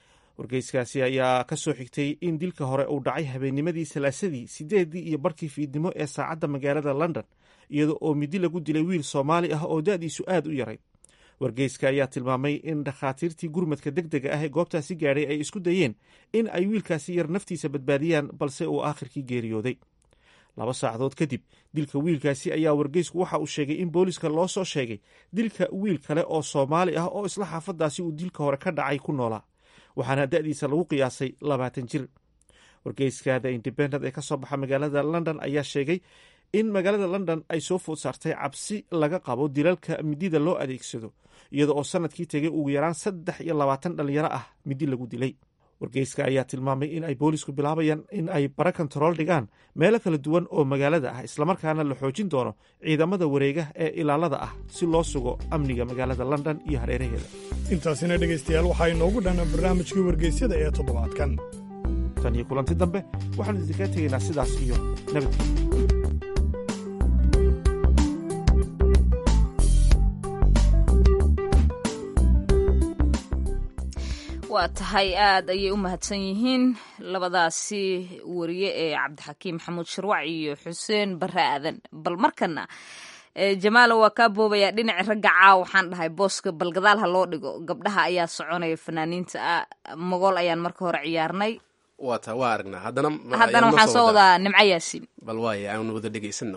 wargeyskaasi ayaa ka soo xigtay in dilka hore uu dhacay habeennimadii salaasadii sideedii iyo barkii fiidnimo ee saacadda magaalada london iyada oo midi lagu dilay wiil soomaali ah oo da-diisu aad u yarayd wargeyska ayaa tilmaamay in dhakhaatiirtii gurmadka deg dega ah ee goobtaasi gaadhay ay isku dayeen in ay wiilkaasi yar naftiisa badbaadiyaan balse uu aakhirkii geeriyooday laba saacadood kadib dilka wiilkaasi ayaa wargeysku waxa uu sheegay in booliska loo soo sheegay dilka wiil kale oo soomaali ah oo isla xaafadaasi uu dilka hore ka dhacay ku noolaa waxaana da-diisa lagu qiyaasay labaatan jir wargeyska the independent ee ka soo baxa magaalada london ayaa sheegay in magaalada london ay soo food saartay cabsi laga qabo dilalka midida loo adeegsado iyada oo sanadkii tegay ugu yaraan saddex iyo labaatan dhalinyaro ah midi lagu dilay wargeyska ayaa tilmaamay in ay boolisku bilaabayaan in ay bara kontarool dhigaan meelo kala duwan oo magaalada ah islamarkaana la xoojin doono ciidamada wareega ee ilaalada ah si loo sugo amniga magaalada london iyo hareeraheeda intaasina dhegaystayaal waxaa inoogu dhanna barnaamijkii wargeysyada ee toddobaadkan tan iyo kulanti dambe waxaanu idinkaga tegaynaa sidaas iyo nabadgelya waa tahay aad ayay u mahadsan yihiin labadaasi wariye ee cabdixakiim maxamuud shirwac iyo xuseen bare aadan bal markana jamaalo waa kaa boobayaa dhinaci ragga caaw waxaan dhahay booska bal gadaal ha loo dhigo gabdhaha ayaa soconaya fanaaniinta magool ayaan marka hore ciyaarnay waa taa waa aragnaa haddana haddana waxaan soo wadaa nimco yaasiin bal waaya aan wada dhegaysano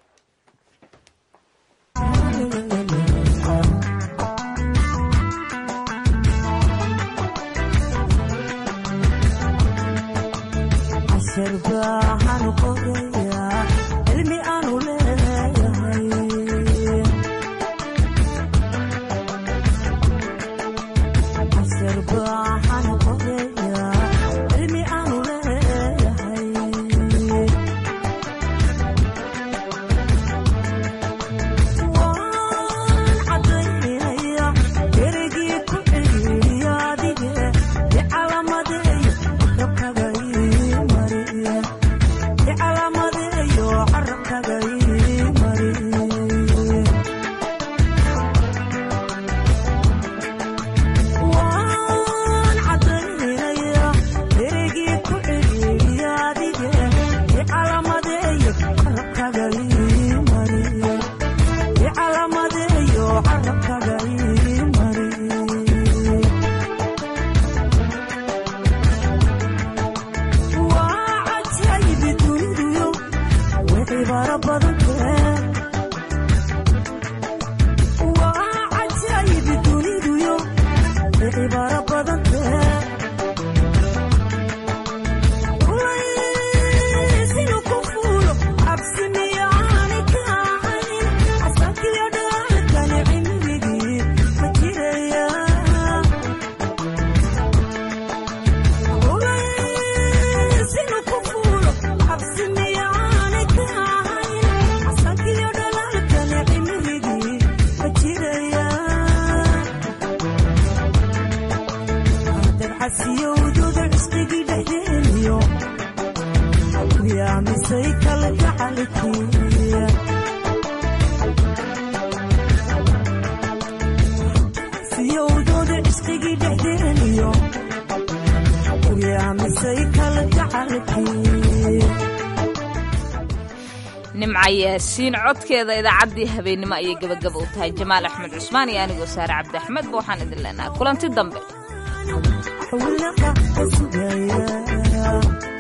nimca yaasiin codkeeda idaacaddii habeennimo ayay gebagaba u tahay jamaal axmed cusmaan iyo anigoo saare cabdi axmedba waxaan idin leenahay kulanti dambe